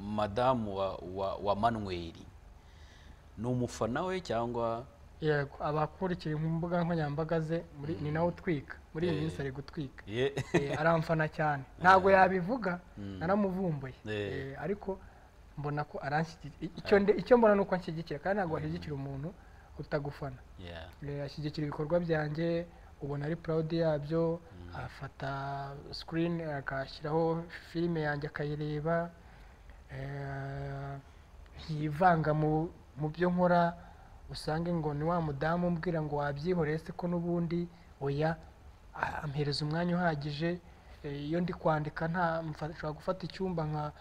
madamu wa, wa, wa manweri ni umufana we cyangwa yego abakurikira ku mbuga nkoranyambaga ze muri ni nawe utwika muri iyi minsi ari gutwika ye Eh, aramfana cyane ntabwo yabivuga naramuvumbuye Eh. Eh, ariko mbona ko aranshyigikira icyo nde- icyo mbona ni uko anshyigikira kandi ntabwo ashyigikira umuntu utagufana yeah. Eh, ashyigikira ibikorwa byanjye ubona ari proud yabyo afata screen akashyiraho filime yanjye akayireba eh, ntiyivanga mu mu byo nkora usange ngo ni wa mudamu umbwira ngo wabyihoreye se ko n'ubundi oya a- ampereza umwanya uhagije Eh, iyo ndi kwandika nta mfa- nshobora gufata icyumba nka-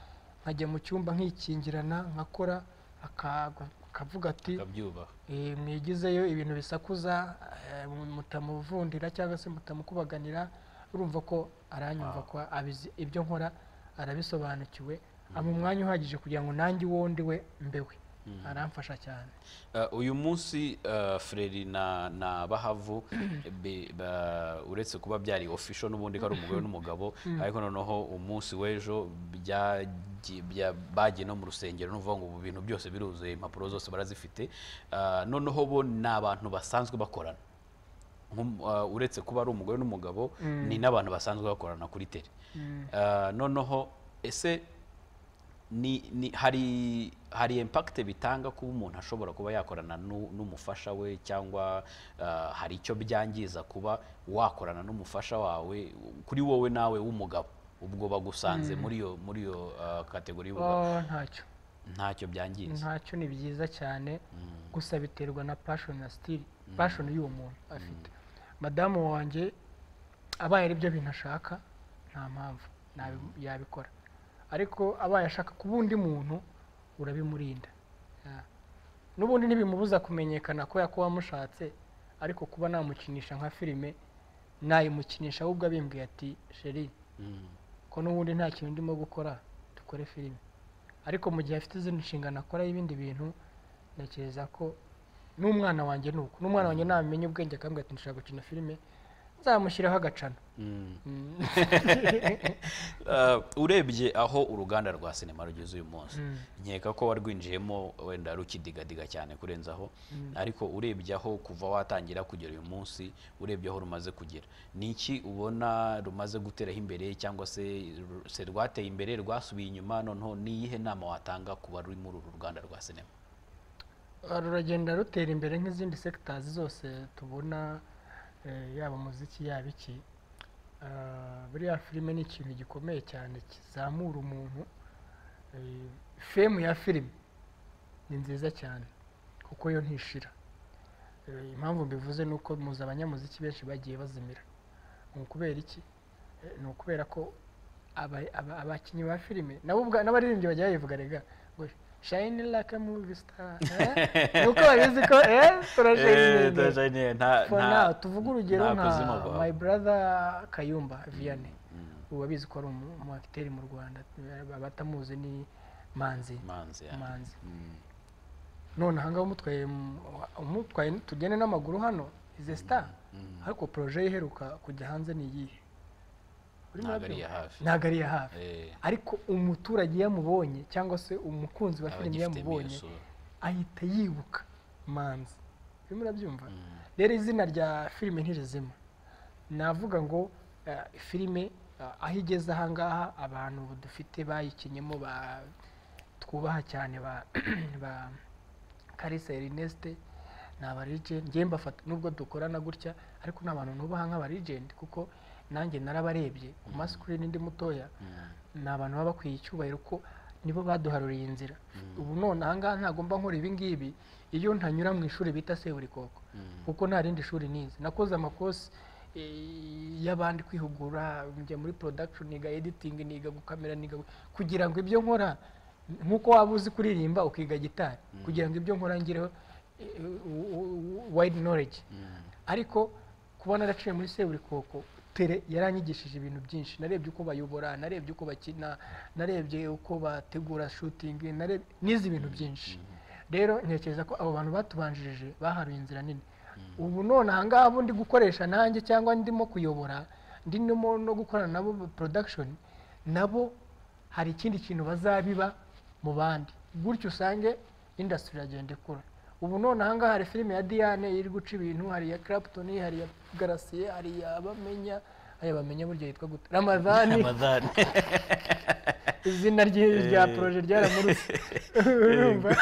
nkajya mu cyumba nkikingirana nkakora aka- akavuga ati kabyubaha Eh, mwigizeyo ibintu bisakuza eh, mutamuvundira cyangwa se mutamukubaganira urumva ko aranyumva ko abizi ibyo nkora arabisobanukiwe ama umwanya uhagije kugira ngo nanjye uwo ndi we mbewe aramfasha cyane Uh, uyu munsi uh, Freri na, na Bahavu be, ba, uretse kuba byari official n'ubundi ko ari umugore n'umugabo ariko noneho umunsi w'ejo byagiye- bya- bagiye no mu rusengero n'uvuga ngo ubu bintu byose biruzuye impapuro zose barazifite uh, noneho bo ni abantu basanzwe bakorana Nkum- uh, uretse kuba ari umugore n'umugabo ni n'abantu basanzwe bakorana kuri tele Uh, noneho ese ni, ni hari hari impact bitanga kuba umuntu ashobora kuba yakorana nu- n'umufasha we cyangwa uh, hari icyo byangiza kuba wakorana n'umufasha wawe kuri wowe nawe w'umugabo ubwo bagusanze muri iyo muri iyo uh, kategori y'umugabo oh, ntacyo ntacyo byangiza ntacyo ni byiza cyane gusa biterwa na passion na style passion y'uwo muntu afite madamu wanjye abaye ari byo bintu ashaka nta mpamvu nabi- yabikora ariko abaye ashaka kuba undi muntu urabimurinda Yeah. n'ubundi ntibimubuza kumenyekana ko yakuba amushatse ariko kuba namukinisha nka filime nayimukinisha ahubwo abimbwiye ati sheri ko n'ubundi nta kintu ndimo gukora dukore filime ariko mu gihe afite izindi nshingano akora y'ibindi bintu ntekereza ko n'umwana wanjye ni uko n'umwana wanjye namenye ubwenge akambwira ati nshaka gukina filime nzamushyiraho agacana Uh, urebye aho uruganda rwa sinema rugeze uyu munsi nkeka ko warwinjiyemo wenda rukidigadiga cyane kurenzaho ariko urebye aho kuva watangira kugera uyu munsi urebye aho rumaze kugera ni iki ubona rumaze guteraho imbere cyangwa se ru- se rwateye imbere rwasubiye inyuma noneho ni iyihe nama watanga ku bari muri uru ruganda rwa sinema ruragenda rutera imbere nk'izindi sekitazi zose tubona eh, yaba umuziki yaba iki Ah, buriya filime ni ikintu gikomeye cyane kizamura umuntu Eh, femu ya filime ni nziza cyane kuko yo ntishira Eh, impamvu mbivuze ni uko muzi abanyamuziki benshi bagiye bazimira ni ukubera iki Eh, ni ukubera ko aba- aba- abakinnyi ba filime nabo ubwa- n'abaririmbyi bajya bayivuga rega ngo shayini laka muvi sitara ni uko babizi ko eh Eh, turashayininga turashyize nta- for nta- now tuvuge urugero nta nka kuzimu guhaba. my brother kayumba vianney ubu babizi ko ari umu- umu acteur mu rwanda abatamuzi ni manzi Manzi, yeah. manzi Mm. none ahangaha umutwaye mu- umutwaye tugende n'amaguru hano ize star ariko projet ye iheruka kujya hanze ni iyihe Uri Ntabwo ari murabyumva? iya hafi. ntabwo ari iya hafi Eh, ariko umuturage iyo amubonye cyangwa se umukunzi wa aba filime iyo agifitemo iyo amubonye sura. ahita yibuka manzi urimo urabyumva rero izina rya filime ntirizima navuga ngo eh, filime eh, aho igeze ahangaha abantu dufite bayikinyemo ba- twubaha cyane ba ba karisa erineste ni abarijenti ngewe mbafata nubwo dukorana gutya ariko ni abantu nubaha nk'abarijenti kuko nanjye narabarebye ku masikirini ndi mutoya ni abantu baba bakwiye icyubahiro ko nibo baduharuriye inzira ubu none ahangaha ntagomba nkora ibingibi iyo ntanyura mu ishuri bita seburikoko kuko nta rindi shuri nize nakoze amakosi eh, y'abandi kwihugura njya muri production niga editing niga gukamera niga gu- kugira ngo ibyo nkora nk'uko waba uzi kuririmba ukiga gitari kugira ngo ibyo nkora ngireho eh, u- u- u- wide knowledge ariko kuba naraciye muri seburikoko tere yaranyigishije ibintu byinshi narebye uko bayobora narebye uko bakina narebye uko bategura shooting narebye nize ibintu byinshi rero ntekereza ko abo bantu batubanjirije baharuye inzira nini ubu none ahangaha abo ndi gukoresha nanjye cyangwa ndimo kuyobora ndimo no gukorana nabo ba- production nabo hari ikindi kintu bazabiba mu bandi gutyo usange industry iragenda ikura ubu none ahangaha hari filime ya diane iri guca ibintu hari iya clapton hari iya garasiye hari iya bamenya aya bamenya burya yitwa gute ramadani Ramadhani. izina rye- rya Eh. poroje ryaramurutse urumva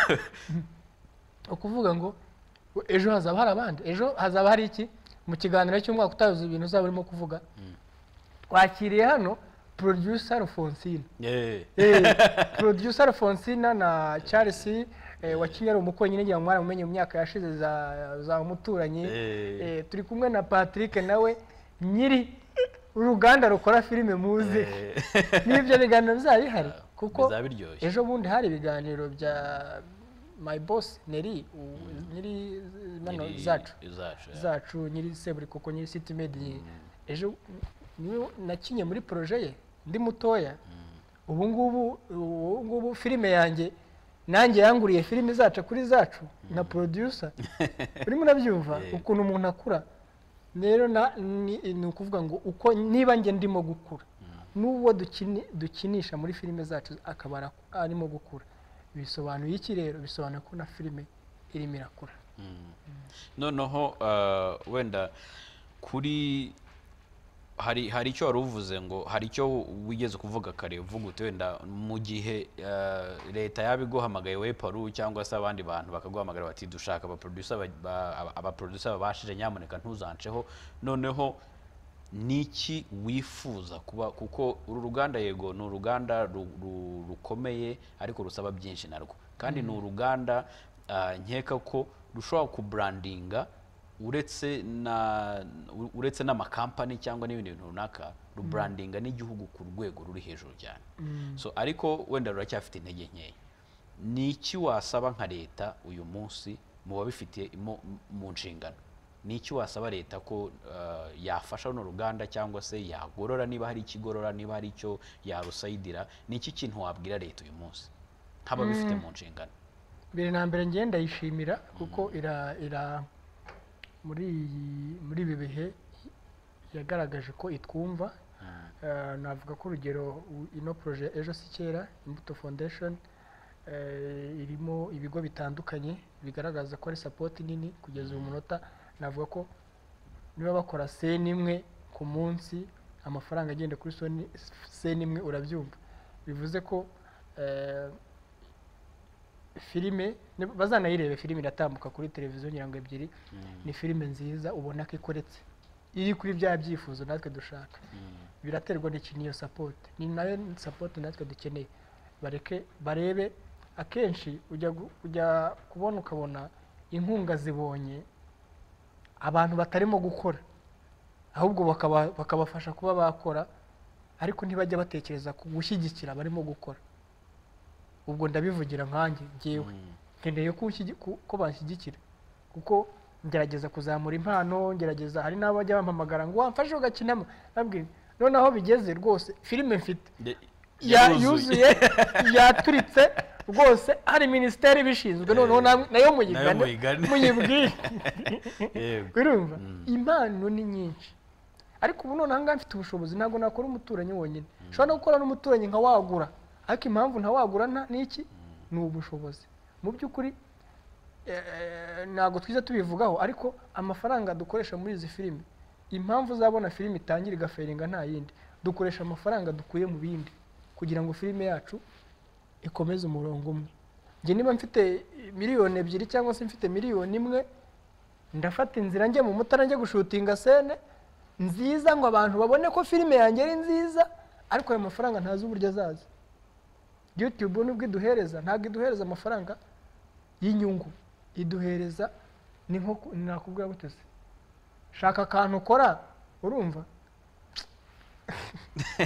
ukuvuga ngo ejo hazaba hari abandi ejo hazaba hari iki mu kiganiro cy'umwaka utazi ibintu uzaba urimo kuvuga twakiriye hano producer alfonsine Eh, Eh, producer alfonsina na charles eh, wa kinyaru umuko nyine ngira ngo mwaramumenye mu myaka yashize za, za umuturanyi Eh. eh, turi kumwe na patrick nawe nyiri uruganda rukora filime muzi Eh. n'ibyo biganiro bizaba bihari kuko bizaba biryoshye. ejo bundi hari ibiganiro bya my boss neri u- nyiri bano nyiri- zacu zacu, yeah. zacu nyiri seburi kuko nyiri city media ejo niwe nakinye muri proje ye ndi mutoya ubu ngubu ubu ngubu filime yanjye nanjye yanguriye filime zacu kuri zacu na producer urimo urabyumva ukuntu umuntu akura rero na- ni ni ukuvuga ngo uko niba njye ndimo gukura n'uwo dukini- dukinisha muri filime zacu akaba ara- arimo gukura bisobanuye iki rero bisobanuye ko na filime irimo irakura noneho eh, wenda kuri hari hari icyo wari uvuze ngo hari icyo wigeze kuvuga kare uvuga uti wenda mu gihe eh, leta yaba iguhamagaye we paru cyangwa se abandi bantu bakaguhamagara bati dushaka abaproducer ba- ba- aba- abaproducer babashije nyamuneka ntuzanceho noneho niki wifuza kuba kuko uru ruganda yego ni uruganda ru- ru- rukomeye ariko rusaba byinshi narwo kandi ni uruganda ah, nkeka ko rushobora kuburandinga uretse na u- uretse n'amakampani cyangwa n'ibindi bintu runaka ruburandinga n'igihugu ku rwego ruri hejuru cyane so ariko wenda ruracyafite intege nkeya ni iki wasaba nka leta uyu munsi mu babifitiye mu- mu nshingano ni iki wasaba leta ko eh, yafasha runo ruganda cyangwa se yagorora niba hari ikigorora niba hari icyo yarusayidira ni iki kintu wabwira leta uyu munsi nk'ababifite mu nshingano mbere na mbere ngewe ndayishimira kuko ira ira muri iyi- muri ibi bihe yagaragaje ko itwumva Eh, navuga ko urugero u- ino proje ejo si kera imbuto foundation eh, irimo ibigo bitandukanye bigaragaza ko ari sapoti nini kugeza uyu munota navuga ko niba bakora seni imwe ku munsi amafaranga agenda kuri soni- seni imwe urabyumva bivuze ko eh, filime ni- bazanayirebe filime iratambuka kuri televiziyo ngira ngo ebyiri ni filime nziza ubona ko ikoretse iri kuri bya byifuzo natwe dushaka biraterwa n'iki n'iyo sapoti ni nayo sapoti natwe dukeneye bareke barebe akenshi ujya gu- ujya kubona ukabona inkunga zibonye abantu batarimo gukora ahubwo bakaba- bakabafasha kuba bakora ariko ntibajya batekereza ku gushyigikira abarimo gukora ubwo ndabivugira nkanjye ngewe nkeneye ko ushyi- ku- ko banshyigikira kuko ngerageza kuzamura impano ngerageza hari n'abajya bampamagara ngo wamfashe ugakinamo nabwira noneho bigeze rwose filime mfite De- ya- yaruzuye. yuzuye yaturitse rwose hari minisiteri ibishinzwe noneho namwe- nayo nayo muyigane muyigane. muyibwire Yego. urumva impano ni nyinshi ariko ubu noneho ngaha mfite ubushobozi ntabwo nakora umuturanyi wonyine nshobora no gukora n'umuturanyi nkawagura ariko impamvu ntawagura nta- ni iki ni ubushobozi mu by'ukuri eh, ntabwo twiza tubivugaho ariko amafaranga dukoresha muri izi filime impamvu uzabona filime itangira igaferinga nta yindi dukoresha amafaranga dukuye mu bindi kugira ngo filime yacu ikomeze umurongo umwe njye niba mfite miliyoni ebyiri cyangwa se mfite miliyoni imwe ndafata inzira njye mu mutara njye gushutinga sene nziza ngo abantu babone ko filime yanjye ari nziza ariko ayo mafaranga ntazi uburyo azaza youtube nubwo iduhereza ntabwo iduhereza amafaranga y'inyungu iduhereza ni nko ku- nakubwira gute se shaka akantu ukora urumva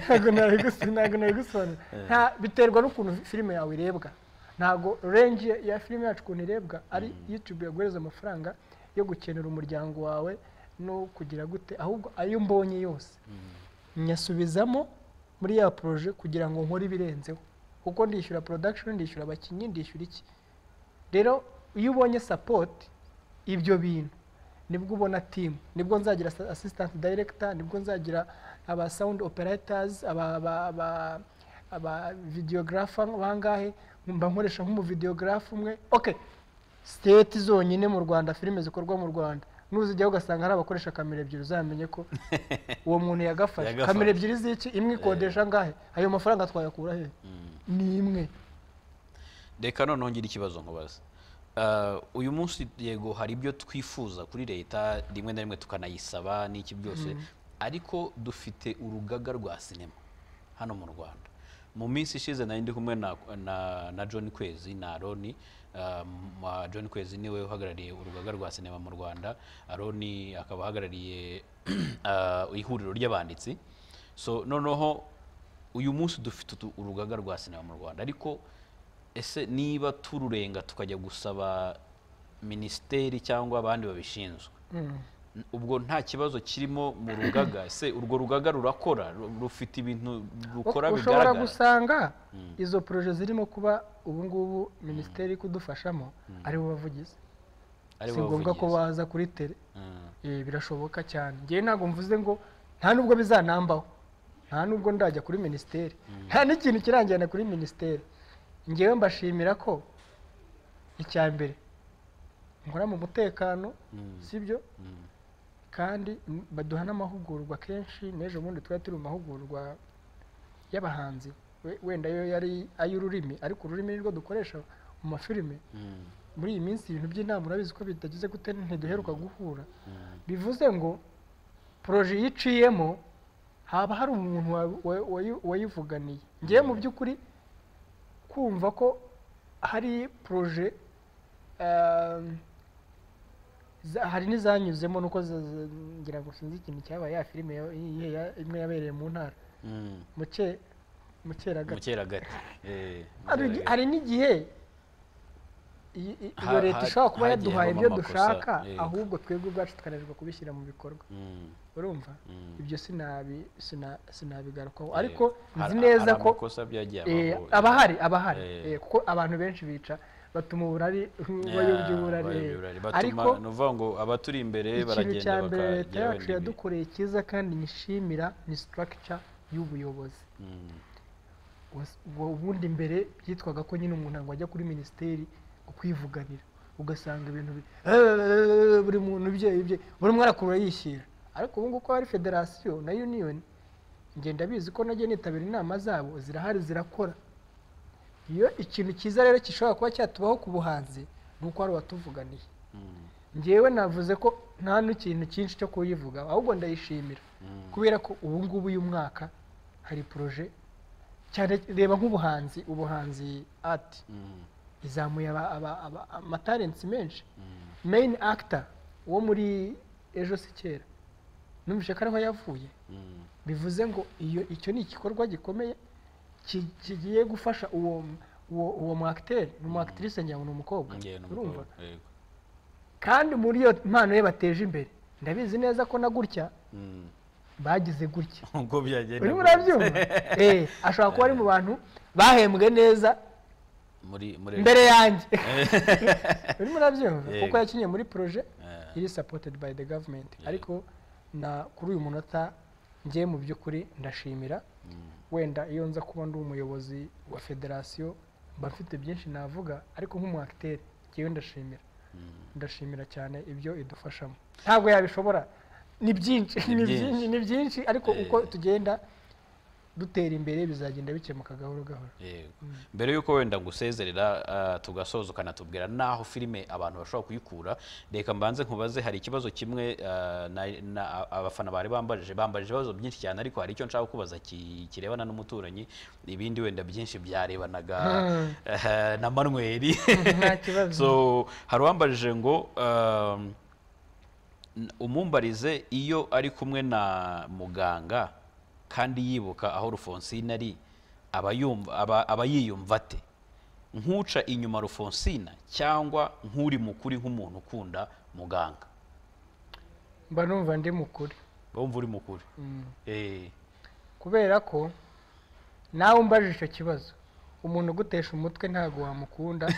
ntabwo nabigusi ntabwo nabigusobanura nta biterwa n'ukuntu filime yawe irebwa ntabwo range ya- ya filime yacu ukuntu irebwa ari youtube yaguhereza amafaranga yo gukenera umuryango wawe no kugira gute ahubwo ayo mbonye yose nyasubizamo muri ya poroje kugira ngo nkore ibirenzeho kuko ndishyura production ndishyura abakinnyi ndishyura iki rero iyo ubonye sapoti ibyo bintu nibwo ubona timu nibwo nzagira sa- assistant director nibwo nzagira aba sound operators aba aba aba aba videographer bangahe mba nkoresha nk'umuvideographe umwe okay siteti zonyine mu rwanda filime zikorwa mu rwanda nuzijyaho ugasanga hari abakoresha kamera ebyiri uzamenye ko uwo muntu yagafashe Yagafashe. kamera ebyiri z'iki imwe ikodesha angahe ayo mafaranga twayakura he ni imwe reka noneho ngira ikibazo nkubaza Ah, uyu munsi yego hari ibyo twifuza kuri leta rimwe na rimwe tukanayisaba n'iki byose ariko dufite urugaga rwa sinema hano mu rwanda mu minsi ishize nari ndi kumwe na, na, na john kwezi na aroni Ah, ma- john kwezi niwe uhagarariye urugaga rwa sinema mu rwanda aroni akaba ahagarariye ah, ihuriro ry'abanditsi so noneho uyu munsi dufite utu- urugaga rwa sinema mu rwanda ariko ese niba tururenga tukajya gusaba minisiteri cyangwa abandi babishinzwe n- ubwo nta kibazo kirimo mu rugaga ese urwo rugaga rurakora Ru- rufite ibintu rukora ushobora bigaragara gusanga izo poroje zirimo kuba ubu ngubu minisiteri iri kudufashamo ari bo bavugizi Ari si bo ngombwa ko bavugizi. baza kuri tele Mm. Eh, birashoboka cyane ngewe ntabwo mvuze ngo nta nubwo bizanambaho nta nubwo ndajya kuri minisiteri nta n'ikintu kirangira kuri minisiteri ngewe mbashimira ko icya mbere nkora mu mutekano sibyo kandi m- baduha n'amahugurwa kenshi n'ejo bundi twari turi mu mahugurwa y'abahanzi We- wenda yo yari ay'ururimi ariko ururimi nirwo dukoresha mu mafilime Mm. muri iyi minsi ibintu by'inama urabizi ko bitagize gute ntiduheruka guhura bivuze ngo poroje iyo iciyemo haba hari umuntu wa- wa- wayi- wayivuganiye ngewe mu by'ukuri kumva ko hari poroje ehm, za- hari n'izanyuzemo nuko za- za- ngira ngo sinzi ikintu cyabaye ya filime ya- ya- ya- imwe yabereye mu ntara Mm. mu cye- mu mu cyeragati cyeragati Eh, mu hari igi- cyeragati. hari n'igihe iyi- iyi- Ha- iyo leta ha- ishobora kuba hagiye yaduhaye havamo ibyo amakosa, dushaka yego. ahubwo twebwe ubwacu tukananirwa kubishyira mu bikorwa Mm. urumva Mm. ibyo sinabi sina- sinabigarukaho Eh, ariko nzi hari- neza hari ko amakosa byagiye eh, abaho. aba ahari aba ahari Eh. eh, kuko abantu benshi bica batuma uburari Yeah, bayobya uburari bayobya eh. uburari. Batuma- ariko ni ukuvuga ngo abaturi imbere ikintu baragenda cya mbere bakajya leta yacu wenda ibi. yadukoreye cyiza kandi nyishimira ni sitarakica y'ubuyobozi Mm. was- wa- ubundi mbere byitwaga ko nyine umuntu ngo ajya kuri minisiteri kwivuganira ugasanga ibintu bi- buri muntu ibye ibye buri umwe arakurura yishyira ariko ubu ngubu ko hari federasiyo na union ngenda bizi ko nagiye nitabira inama zabo zirahari zirakora iyo ikintu cyiza rero gishobora kuba cyatubaho ku buhanzi ni uko hari uwatuvuganiye ngewe navuze ko nta n'ikintu cyinshi cyo kuyivuga ahubwo ndayishimira kubera ko ubu ngubu uyu mwaka hari poroje cyane reba nk'ubuhanzi ubuhanzi ati izamuye aba- aba- aba- amatarensi menshi meyini akita wo muri ejo se kera numvise ko ariho yavuye bivuze ngo iyo icyo ni igikorwa gikomeye ki- kigiye gufasha uwo uwo uwo mu acteur, ni umu actrice ngira ngo ni umukobwa urumva kandi muri iyo mpano ye bateje imbere ndabizi neza ko na gutya bagize gutya ubwo byagenda urimo urabyumva eh ashobora kuba ari mu bantu bahembwe neza muri muri mbere yanjye urimo urabyumva Yego. kuko yakinnye muri proje Eh. iri supported by the government ariko na kuri uyu munota njye mu by'ukuri ndashimira wenda iyo nza kuba ndi umuyobozi wa federasiyo mba mfite byinshi navuga ariko nk'umu acteur ngewe ndashimira ndashimira cyane ibyo idufashamo ntabwo yabishobora ni byinshi ni byinshi. byinshi ni byinshi ariko uko Eh. tugenda dutera imbere bizagenda bikemuka gahoro gahoro Yego. mbere y'uko wenda ngusezerera ah, tugasoza ukanatubwira n'aho filime abantu bashobora kuyikura reka mbanze nkubaze hari ikibazo kimwe ah, na- na- abafana bari bambajije bambajije ibibazo byinshi cyane ariko hari icyo nshaka kubaza ki- kirebana n'umuturanyi ibindi wenda byinshi byarebanaga eh, na manweri nta kibazo so hari uwambajije ngo um, n- umumbarize iyo ari kumwe na muganga kandi yibuka aho rufonsine ari aba yumva- aba- aba yiyumva ate nk'uca inyuma rufonsina cyangwa nk'uri mukuri nk'umuntu ukunda muganga mba numva ndi mukuri bumva uri mukuri Eh, kubera ko nawe umbajije icyo kibazo umuntu ugutesha umutwe ntabwo wamukunda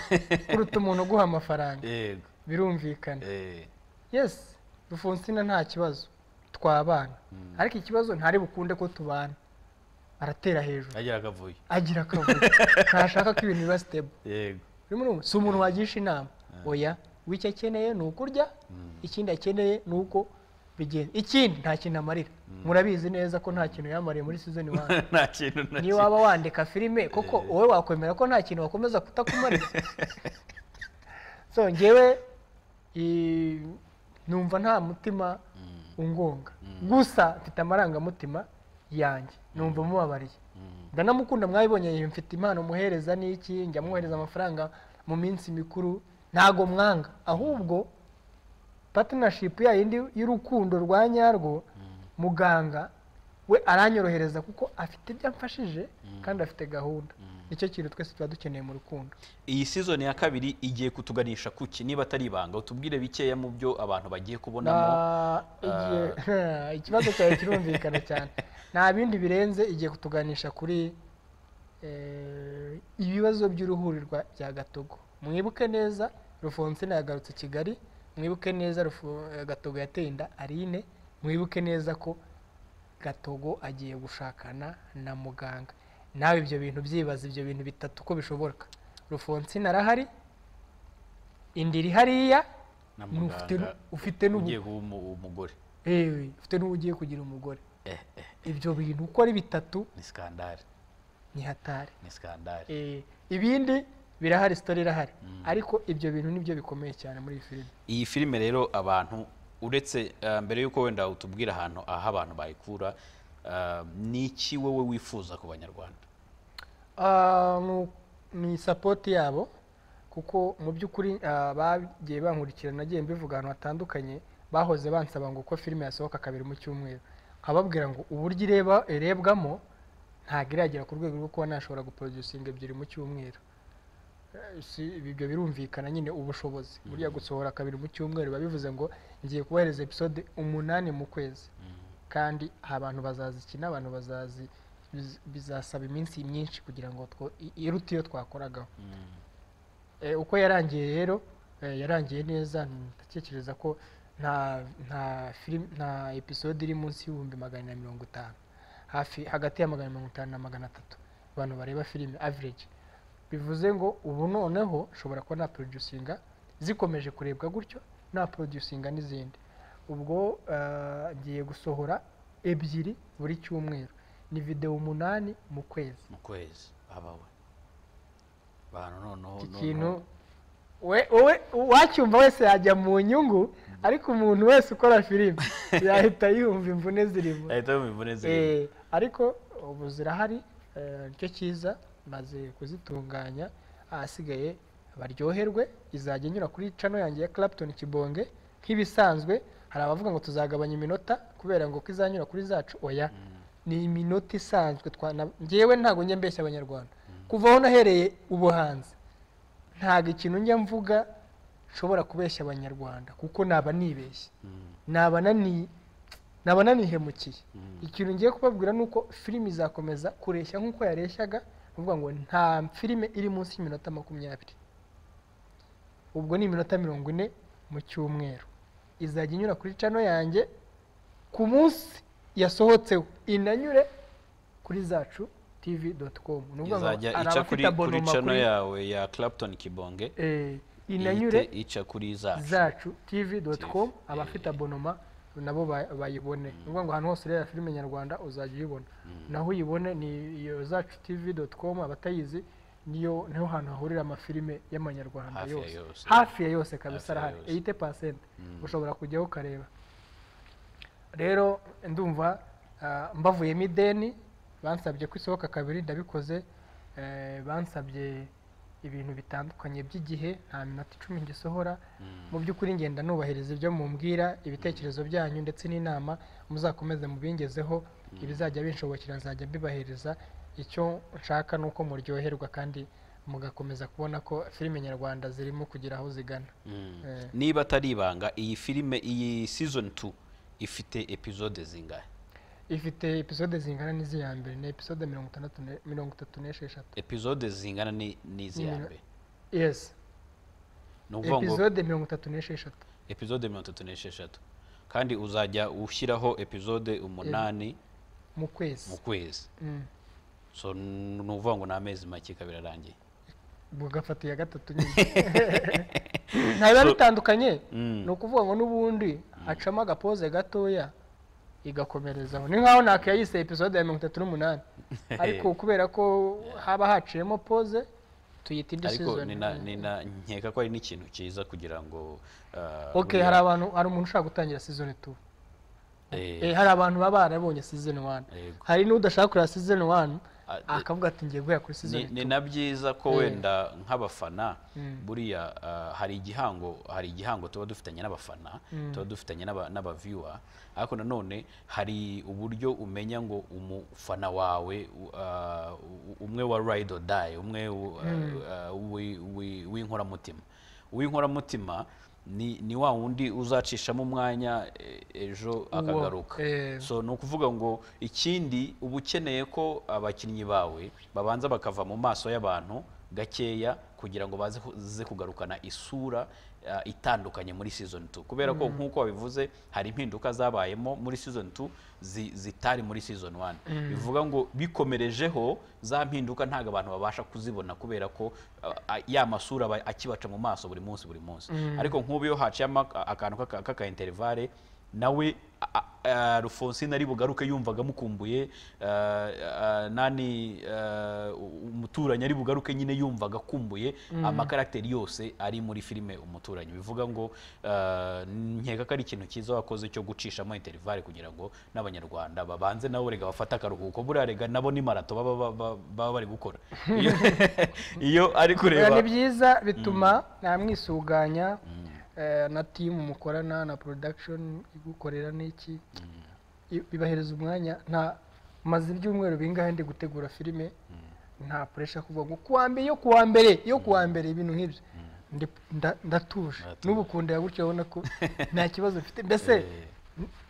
kuruta umuntu uguha amafaranga yego birumvikana eh, yesi rufonsina nta kibazo twabana ariko ikibazo ntari bukunde ko tubana aratera hejuru agira akavuyo agira akavuyo ntashaka ko ibintu biba sitebo yego urimo urumva si umuntu wagisha inama oya w'icyo akeneye ni ukurya ikindi akeneye ni uko bigenda ikindi nta kintu amarira murabizi neza ko nta kintu yamariye muri season one nta kintu na niyo kimwe waba wandika filime koko wowe wakwemera ko nta kintu wakomeza kutakumarira so ngewe i- numva nta mutima ungonga gusa mfite amarangamutima yanjye numva mubabariye ndanamukunda mwabibonye iyo mfite impano muhereza n'iki njya muhereza amafaranga mu minsi mikuru ntago mwanga ahubwo partnership ya yindi y'urukundo rwa nyarwo muganga we aranyorohereza kuko afite ibyo amfashije kandi afite gahunda nicyo kintu twese tuba dukeneye mu rukundo iyi season ya kabiri igiye kutuganisha kuki niba atari ibanga utubwire bikeya mu byo abantu bagiye kubonamo Na- igiye- ikibazo cyawe kirumvikana cyane nta bindi birenze igiye kutuganisha kuri eh, ibibazo by'uruhurirwa bya gatogo mwibuke neza rufonsina yagarutse kigali mwibuke neza Rufo- eh, gatogo yateye inda arine mwibuke neza ko gatogo agiye gushakana na muganga nawe ibyo bintu byibaza ibyo bintu bitatu ko bishoboka rufonsina arahari indi iri hariya na ni ufite muganga nu- ufite n'ubu ugiye kuba umu- umugore ewe ufite n'uwo ugiye kugira umugore eh, eh, ibyo bintu uko ari bitatu ni skandale ni hatari ni skandale Eh, ibindi birahari sitori irahari ariko ibyo bintu nibyo bikomeye cyane muri iyi filime iyi filime rero abantu uretse ah, mbere y'uko wenda utubwira ahantu aho abantu bayikura ah, ni iki wowe wifuza ku banyarwanda Ah, mu- ni sapoti yabo kuko mu by'ukuri ah, bagiye bankurikira nagiye mbivuga ahantu hatandukanye bahoze bansaba ngo uko filime yasohoka kabiri mu cyumweru nkababwira ngo uburyo ireba irebwamo ntabwo iragera ku rwego rwo kuba nashobora guproducinga ebyiri mu cyumweru Eh, si ibyo birumvikana nyine ubushobozi burya gusohora kabiri mu cyumweru biba bivuze ngo ngiye kubahereza episode umunani mu kwezi kandi abantu bazazikina abantu bazazi biz- bizasaba iminsi myinshi kugira ngo two- i- irute iyo twakoragaho Eh, uko yarangiye rero eh, yarangiye neza ndatekereza ko nta nta film nta episode iri munsi y'ibihumbi magana na mirongo itanu hafi hagati ya magana mirongo itanu na magana atatu abantu bareba filime average bivuze ngo ubu noneho nshobora kuba naproducinga zikomeje kurebwa gutyo naproducinga n'izindi ubwo eh, ngiye gusohora ebyiri buri cyumweru ni video umunani mu kwezi mu kwezi abawe bantu noneho iki noneho- kintu we- wowe uwacyumva wese yajya mu nyungu ariko umuntu wese ukora filime yahita yumva imvune zirimo ahita yumva imvune zirimo Eh, ariko ubu zirahari eh, nicyo cyiza maze kuzitunganya ahasigaye baryoherwe izajya inyura kuri cano yanjye ya Clapton Kibonge nk'ibisanzwe hari abavuga ngo tuzagabanya iminota kubera ngo ko izanyura kuri zacu oya ni iminota isanzwe twana njyewe ntabwo njya mbeshya abanyarwanda kuva aho nahereye ubuhanzi ntabwo ikintu njya mvuga nshobora kubeshya abanyarwanda kuko naba nibeshye naba nani naba nanihemukiye ikintu ngiye kubabwira ni uko filime izakomeza kureshya nk'uko yareshyaga uvuga ngo nta filime iri munsi y'iminota makumyabiri ubwo ni iminota mirongo ine mu cyumweru izajya inyura kuri cano yanjye ku munsi yasohotseho inanyure kuri zacu tv doti komu ni ukuvuga ngo izajya hari ica abafite kuri kuri abonoma cano kuri- yawe ya clapton kibonge eh, inanyure ihite ica kuri zacu zacu tv com TV, abafite abonoma nabo ba- bayibone ni ukuvuga ngo ahantu hose ureba filime nyarwanda uzajya uyibona naho uyibone ni iyo zacu tv com abatayizi niyo niho hantu hahurira amafilime y'amanyarwanda Hafi ya yose yose. hafi ya yose kabisa Hafi ya arahari yose. eyite pasenti ushobora kujyaho ukareba rero ndumva ah, mbavuyemo ideni bansabye ko isohoka kabiri ndabikoze eh, bansabye ibintu bitandukanye by'igihe nta minota icumi gisohora mu by'ukuri ngenda nubahiriza ibyo mumbwira ibitekerezo byanyu ndetse n'inama muzakomeze mubingezeho ibizajya binshobokera nzajya mbibahiriza icyo nshaka ni uko muryoherwa kandi mugakomeza kubona ko filime nyarwanda zirimo kugira aho zigana Mm. Eh. niba atari ibanga iyi filime iyi season 2 ifite episode zingahe ifite episode zingana n'iziya mbere ni episode mirongo itandatu ne- mirongo itatu n'esheshatu episode zingana ni- n'izi ya mbere yes ni ukuvuga ngo episode mirongo itatu n'esheshatu episode mirongo itatu n'esheshatu kandi uzajya ushyiraho episode umunani mu kwezi mu kwezi Mm. so ni ukuvuga ngo ni amezi make ikaba irarangiye bugafata iya gatatu nyine ntibiba bitandukanye Mm. ni ukuvuga ngo n'ubundi hacamo agapoze gatoya igakomerezaho ni nkaho ntako yayise episode ya mirongo itatu n'umunani ariko kubera ko haba haciyemo pose tuyita indi ariko season nina- nina- nkeka ko ari n'ikintu cyiza kugira ngo ah, ok buriya- hari abantu hari umuntu ushaka gutangira season two eh, Eh, hari abantu baba barabonye season one Yego. hari n'udashaka kureba season one Ah, eh, akavuga ati ngiye guhera kuri ni, season ni two na byiza ko Eh. wenda nk'abafana Mm. buriya ah, hari igihango hari igihango tuba dufitanye n'abafana tuba dufitanye n'aba- n'abaviwa ariko nanone hari uburyo umenya ngo umufana wawe u- ah, u- umwe wa ride or die umwe u- ah, ah, wi- wi- w'inkoramutima uw'inkoramutima ni, ni wa wundi uzacishamo umwanya eh, ejo akagaruka eh. so ni ukuvuga ngo ikindi uba ukeneye ko abakinnyi bawe babanza bakava mu maso y'abantu gakeya kugira ngo baze ku- ze kugarukana isura ah, itandukanye muri season 2 kubera ko nk'uko wabivuze hari impinduka zabayemo muri season 2 zi- zitari muri season 1 bivuga ngo bikomerejeho za mpinduka ntabwo abantu babasha kuzibona kubera ko ah, ah, ya masura aba akibaca mu maso buri munsi buri munsi ariko nk'ubu iyo haciyemo ak- akantu k'aka- k'aka interivale nawe a- a- Alphonsine ari bugaruke yumvaga amukumbuye eh, eh, nani eh, umuturanyi ari bugaruke nyine yumvaga akumbuye amakaragiteri yose ari muri filime umuturanyi bivuga ngo eh, nkeka ko ari ikintu cyiza wakoze cyo gucishamo interivale kugira ngo n'abanyarwanda babanze nabo rega bafate akaruhuko buriya rega nabo ni marato baba baba- baba- baba bari gukora Iyo- iyo ari Oya, kureba ni byiza bituma namwisuganya eh, na timu mukorana na production igukorera n'iki I- bibahereza umwanya nta maze ibyumweru bingahe ndi gutegura filime nta puresha kuvuga ngo kuwa mbere yo kuwa mbere yo kuwa mbere ibintu nk'ibyo Ndi- nda- ndatuje n'ubu kundeba gutyo urabona ko nta kibazo mfite mbese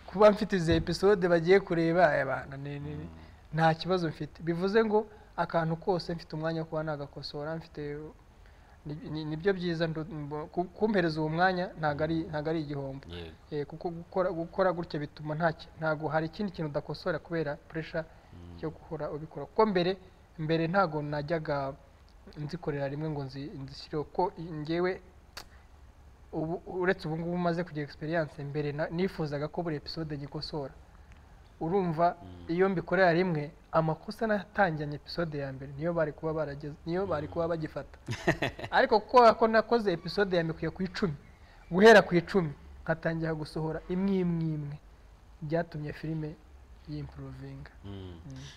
kuba mfite izi episode bagiye kureba aya bantu ni- ni- ni- nta kibazo mfite bivuze ngo akantu kose mfite umwanya wo kuba nagakosora mfite ni- ni- nibyo byiza ndu- mbo- ku- kumpereza uwo mwanya ntabwo ari ntabwo ari igihombo Yego. Eh, kuko gukora gukora gutya bituma nta ki- ntabwo hari ikindi kintu udakosora kubera puresha yo guhora ubikora kuko mbere mbere ntabwo najyaga nzikorera rimwe ngo nzi- nzishyireho ko ngewe ubu uretse ubu ngubu umaze kugira egisperiyanse mbere na- nifuzaga ko buri episode nyikosora urumva iyo mbikorera rimwe amakosa natangiranye episode ya mbere niyo bari kuba barageze niyo bari kuba bagifata ariko kuko ko nakoze episode ya mikwiye ku icumi guhera ku icumi nkatangira gusohora imwe imwe imwe byatumye filime yimpuruvinga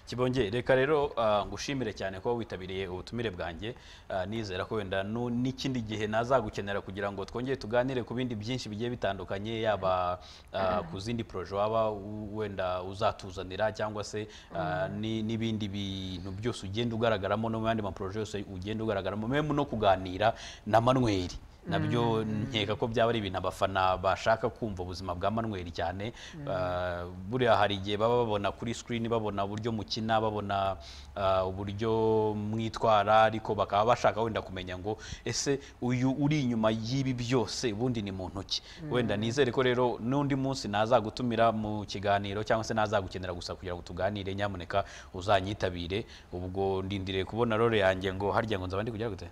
kibonge reka rero ah, ngushimire cyane kuba witabiriye ubutumire bwanjye Ah, nizera ko wenda nu- n'ikindi gihe nazagukenera kugira ngo twongere tuganire ku bindi byinshi bigiye bitandukanye yaba ah, ku zindi poroje waba u- wenda uzatuzanira cyangwa se ah, ni- n'ibindi bintu byose ugenda ugaragaramo no mu yandi maporoje yose ugenda ugaragaramo memu no kuganira na manweri nabyo nkeka ko byaba ari ibintu abafana bashaka kumva ubuzima bwa manweri cyane Ah, buriya hari igihe baba babona kuri sikirini babona uburyo mukina babona ah, uburyo mwitwara ariko bakaba bashaka wenda kumenya ngo ese uyu uri inyuma y'ibi byose ubundi ni muntu ki wenda nizere ko rero n'undi munsi nazagutumira mu kiganiro cyangwa se nazagukenera gusa kugira ngo tuganire nyamuneka uzanyitabire ubwo ndindiriye kubona rore yanjye ngo harya ngo nzaba ndi kujya gute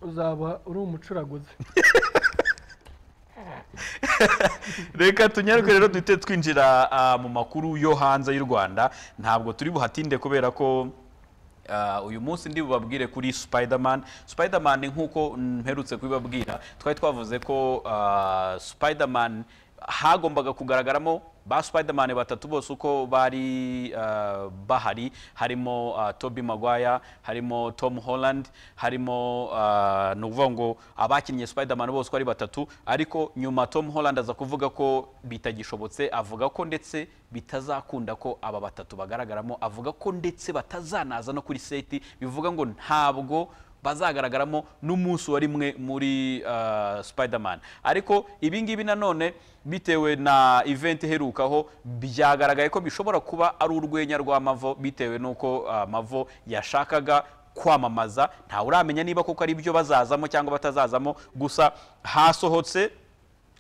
uzaba uri umucuraguzi reka tunyaruke rero duhite twinjira ah, mu makuru yo hanze y'u rwanda ntabwo turi buhatinde kubera ko ah, uyu munsi ndi bubabwire kuri spiderman spiderman nk'uko mperutse kubibabwira twari twavuze ko ah, spiderman hagombaga kugaragaramo ba spiderman batatu bose uko bari ah, bahari harimo ah, toby maguire harimo tom holland harimo ah, ni ukuvuga ngo abakinnye spiderman bose uko ari batatu ariko nyuma tom holland aza kuvuga ko bitagishobotse avuga ko ndetse bitazakunda ko aba batatu bagaragaramo avuga ko ndetse batazanaza no kuri seti bivuga ngo ntabwo bazagaragaramo n'umunsi wa rimwe muri uh, Spiderman ariko ibi ngibi nanone bitewe na event iherukaho byagaragaye ko bishobora kuba ari urwenya rwa Mavo bitewe n'uko uh, Mavo yashakaga kwamamaza ntawe uramenya niba koko ari byo bazazamo cyangwa batazazamo gusa hasohotse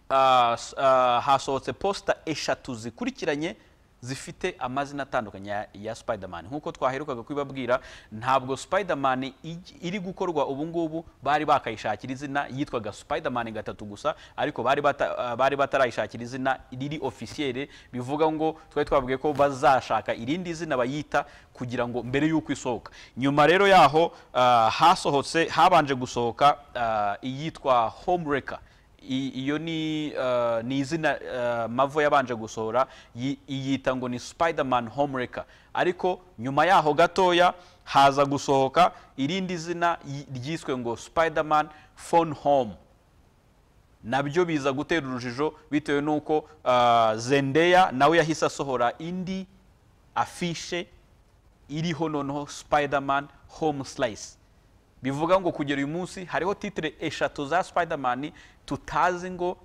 ah, s- ah, hasohotse posita eshatu zikurikiranye zifite amazina atandukanye ya, ya Spiderman nk'uko twaherukaga kubibabwira ntabwo Spiderman ij- iri gukorwa ubu ngubu bari bakayishakira izina yitwaga Spiderman gatatu gusa ariko bari, bata, ah, bari batarayishakira izina riri officiel bivuga ngo twari twabwiye ko bazashaka irindi zina bayita kugira ngo mbere y'uko isohoka nyuma rero yaho ah, hasohotse habanje gusohoka ah, iyitwa Homewrecker I- iyo ni eh, ni izina eh, mavo yabanje gusohora yi- iyita ngo ni spiderman homewrecker ariko nyuma yaho gatoya haza gusohoka irindi zina yi- ryiswe ngo spiderman phone home nabyo biza gutera urujijo bitewe n'uko ah, zendeya nawe yahise asohora indi afishe iriho noneho spiderman home slice bivuga ngo kugera uyu munsi hariho titire eshatu za spiderman tutazi ngo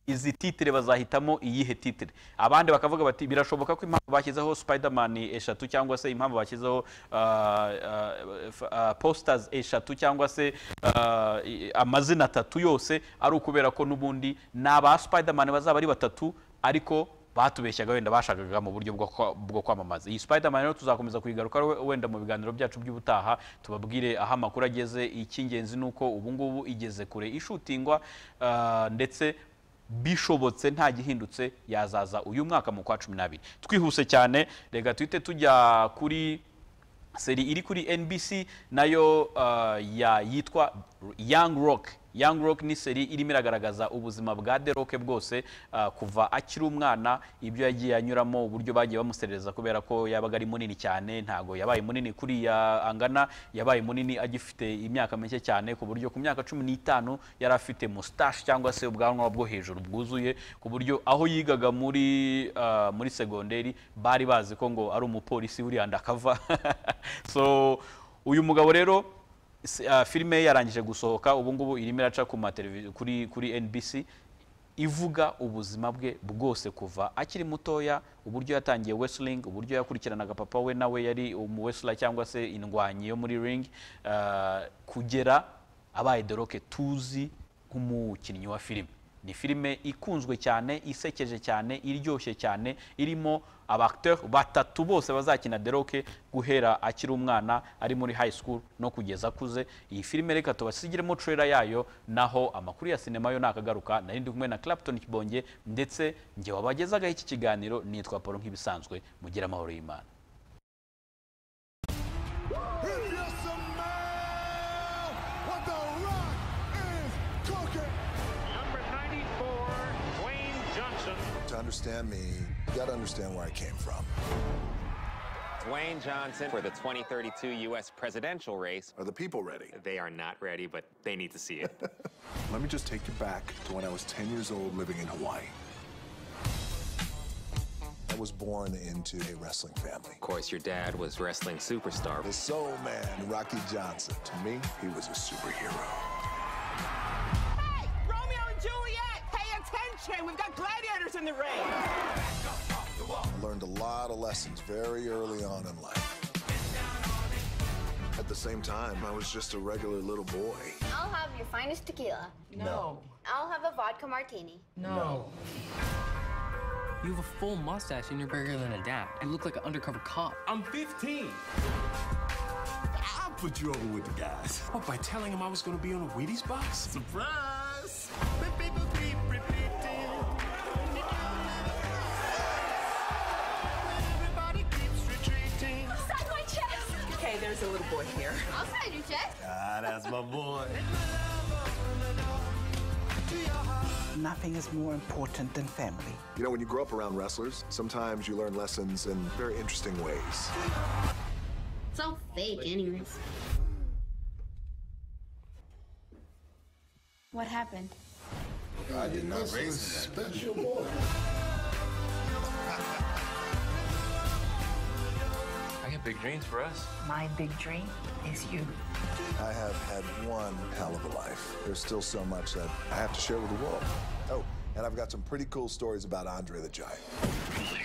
izi titire bazahitamo iyihe titire abandi bakavuga bati birashoboka ko impamvu bashyizeho spiderman eshatu cyangwa se impamvu bashyizeho ah, ah, f- ah, posters eshatu cyangwa se ah, i- amazina atatu yose ari ukubera ko n'ubundi ni aba spiderman bazaba ari batatu ariko batubeshyaga wenda bashakaga mu buryo bwo kwa- bwo kwamamaza iyi spiderman rero tuzakomeza kuyigaruka we- wenda mu biganiro byacu by'ubutaha tubabwire aho amakuru ageze icy'ingenzi ni uko ubu ngubu igeze kure ishutingwa ah, ndetse bishobotse nta gihindutse yazaza uyu mwaka mu kwa cumi n'abiri twihuse cyane reka tuhite tujya kuri seri iri kuri NBC nayo uh, ya yitwa Young Rock Young Rock ni seri irimo iragaragaza ubuzima bwa The Rock bwose uh, kuva akiri umwana ibyo yagiye anyuramo uburyo bagiye bamuserereza kubera ko yabaga ari munini cyane ntago yabaye munini kuriya angana yabaye munini agifite imyaka mike cyane ku buryo ku myaka cumi n'itanu yari afite mustache cyangwa se ubwanwa bwo hejuru bwuzuye ku buryo aho yigaga muri uh, muri segonderi bari bazi ko ngo ari umupolisi uri undercover so uyu mugabo rero s- uh, filime ye yarangije gusohoka ubu ngubu irimo iraca ku mateleviziyo kuri kuri NBC ivuga ubuzima bwe bwose kuva akiri mutoya uburyo yatangiye wrestling uburyo yakurikiranaga papa we nawe yari umu wrestler cyangwa se indwanyi yo muri ring uh, kugera abaye The Rock tuzi nk'umukinnyi wa filime ni filime ikunzwe cyane isekeje cyane iryoshye cyane irimo abacteur batatu bose bazakina deroke guhera akiri umwana ari muri high school no kugeza akuze iyi filime reka tubasigiremo trailer yayo naho amakuru ya sinema yo nakagaruka nari ndi kumwe na Clapton Kibonge ndetse njye wabagezagaho iki kiganiro nitwa Paul nk'ibisanzwe mugire amahoro y'Imana Number 94, Dwayne Johnson. To understand me, you gotta understand where I came from. Dwayne Johnson for the 2032 U.S. presidential race. Are the people ready? They are not ready, but they need to see it. Let me just take you back to when I was 10 years old living in Hawaii. I was born into a wrestling family. of course, your dad was wrestling superstar. The soul man, Rocky Johnson. To me, he was a superhero. Hey, Romeo and Juliet, pay attention. We've got gladiators in the ring. I learned a lot of lessons very early on in life. At the same time, I was just a regular little boy. I'll have your finest tequila. No. I'll have a vodka martini. No. You have a full mustache and you're bigger than a dad. You look like an undercover cop. I'm 15. I'll put you over with the guys. Oh, by telling him I was going to be on a Wheaties box? Surprise! Sign my chest! Okay, there's a little boy here. I'll sign your chest. Ah, that's my boy. Nothing is more important than family. You know, when you grow up around wrestlers, sometimes you learn lessons in very interesting ways. It's all fake, anyways. What happened? I did not raise that. Special boy. I got big dreams for us. My big dream is you. I have had one hell of a life. There's still so much that I have to share with the world. Oh, and I've got some pretty cool stories about Andre the Giant.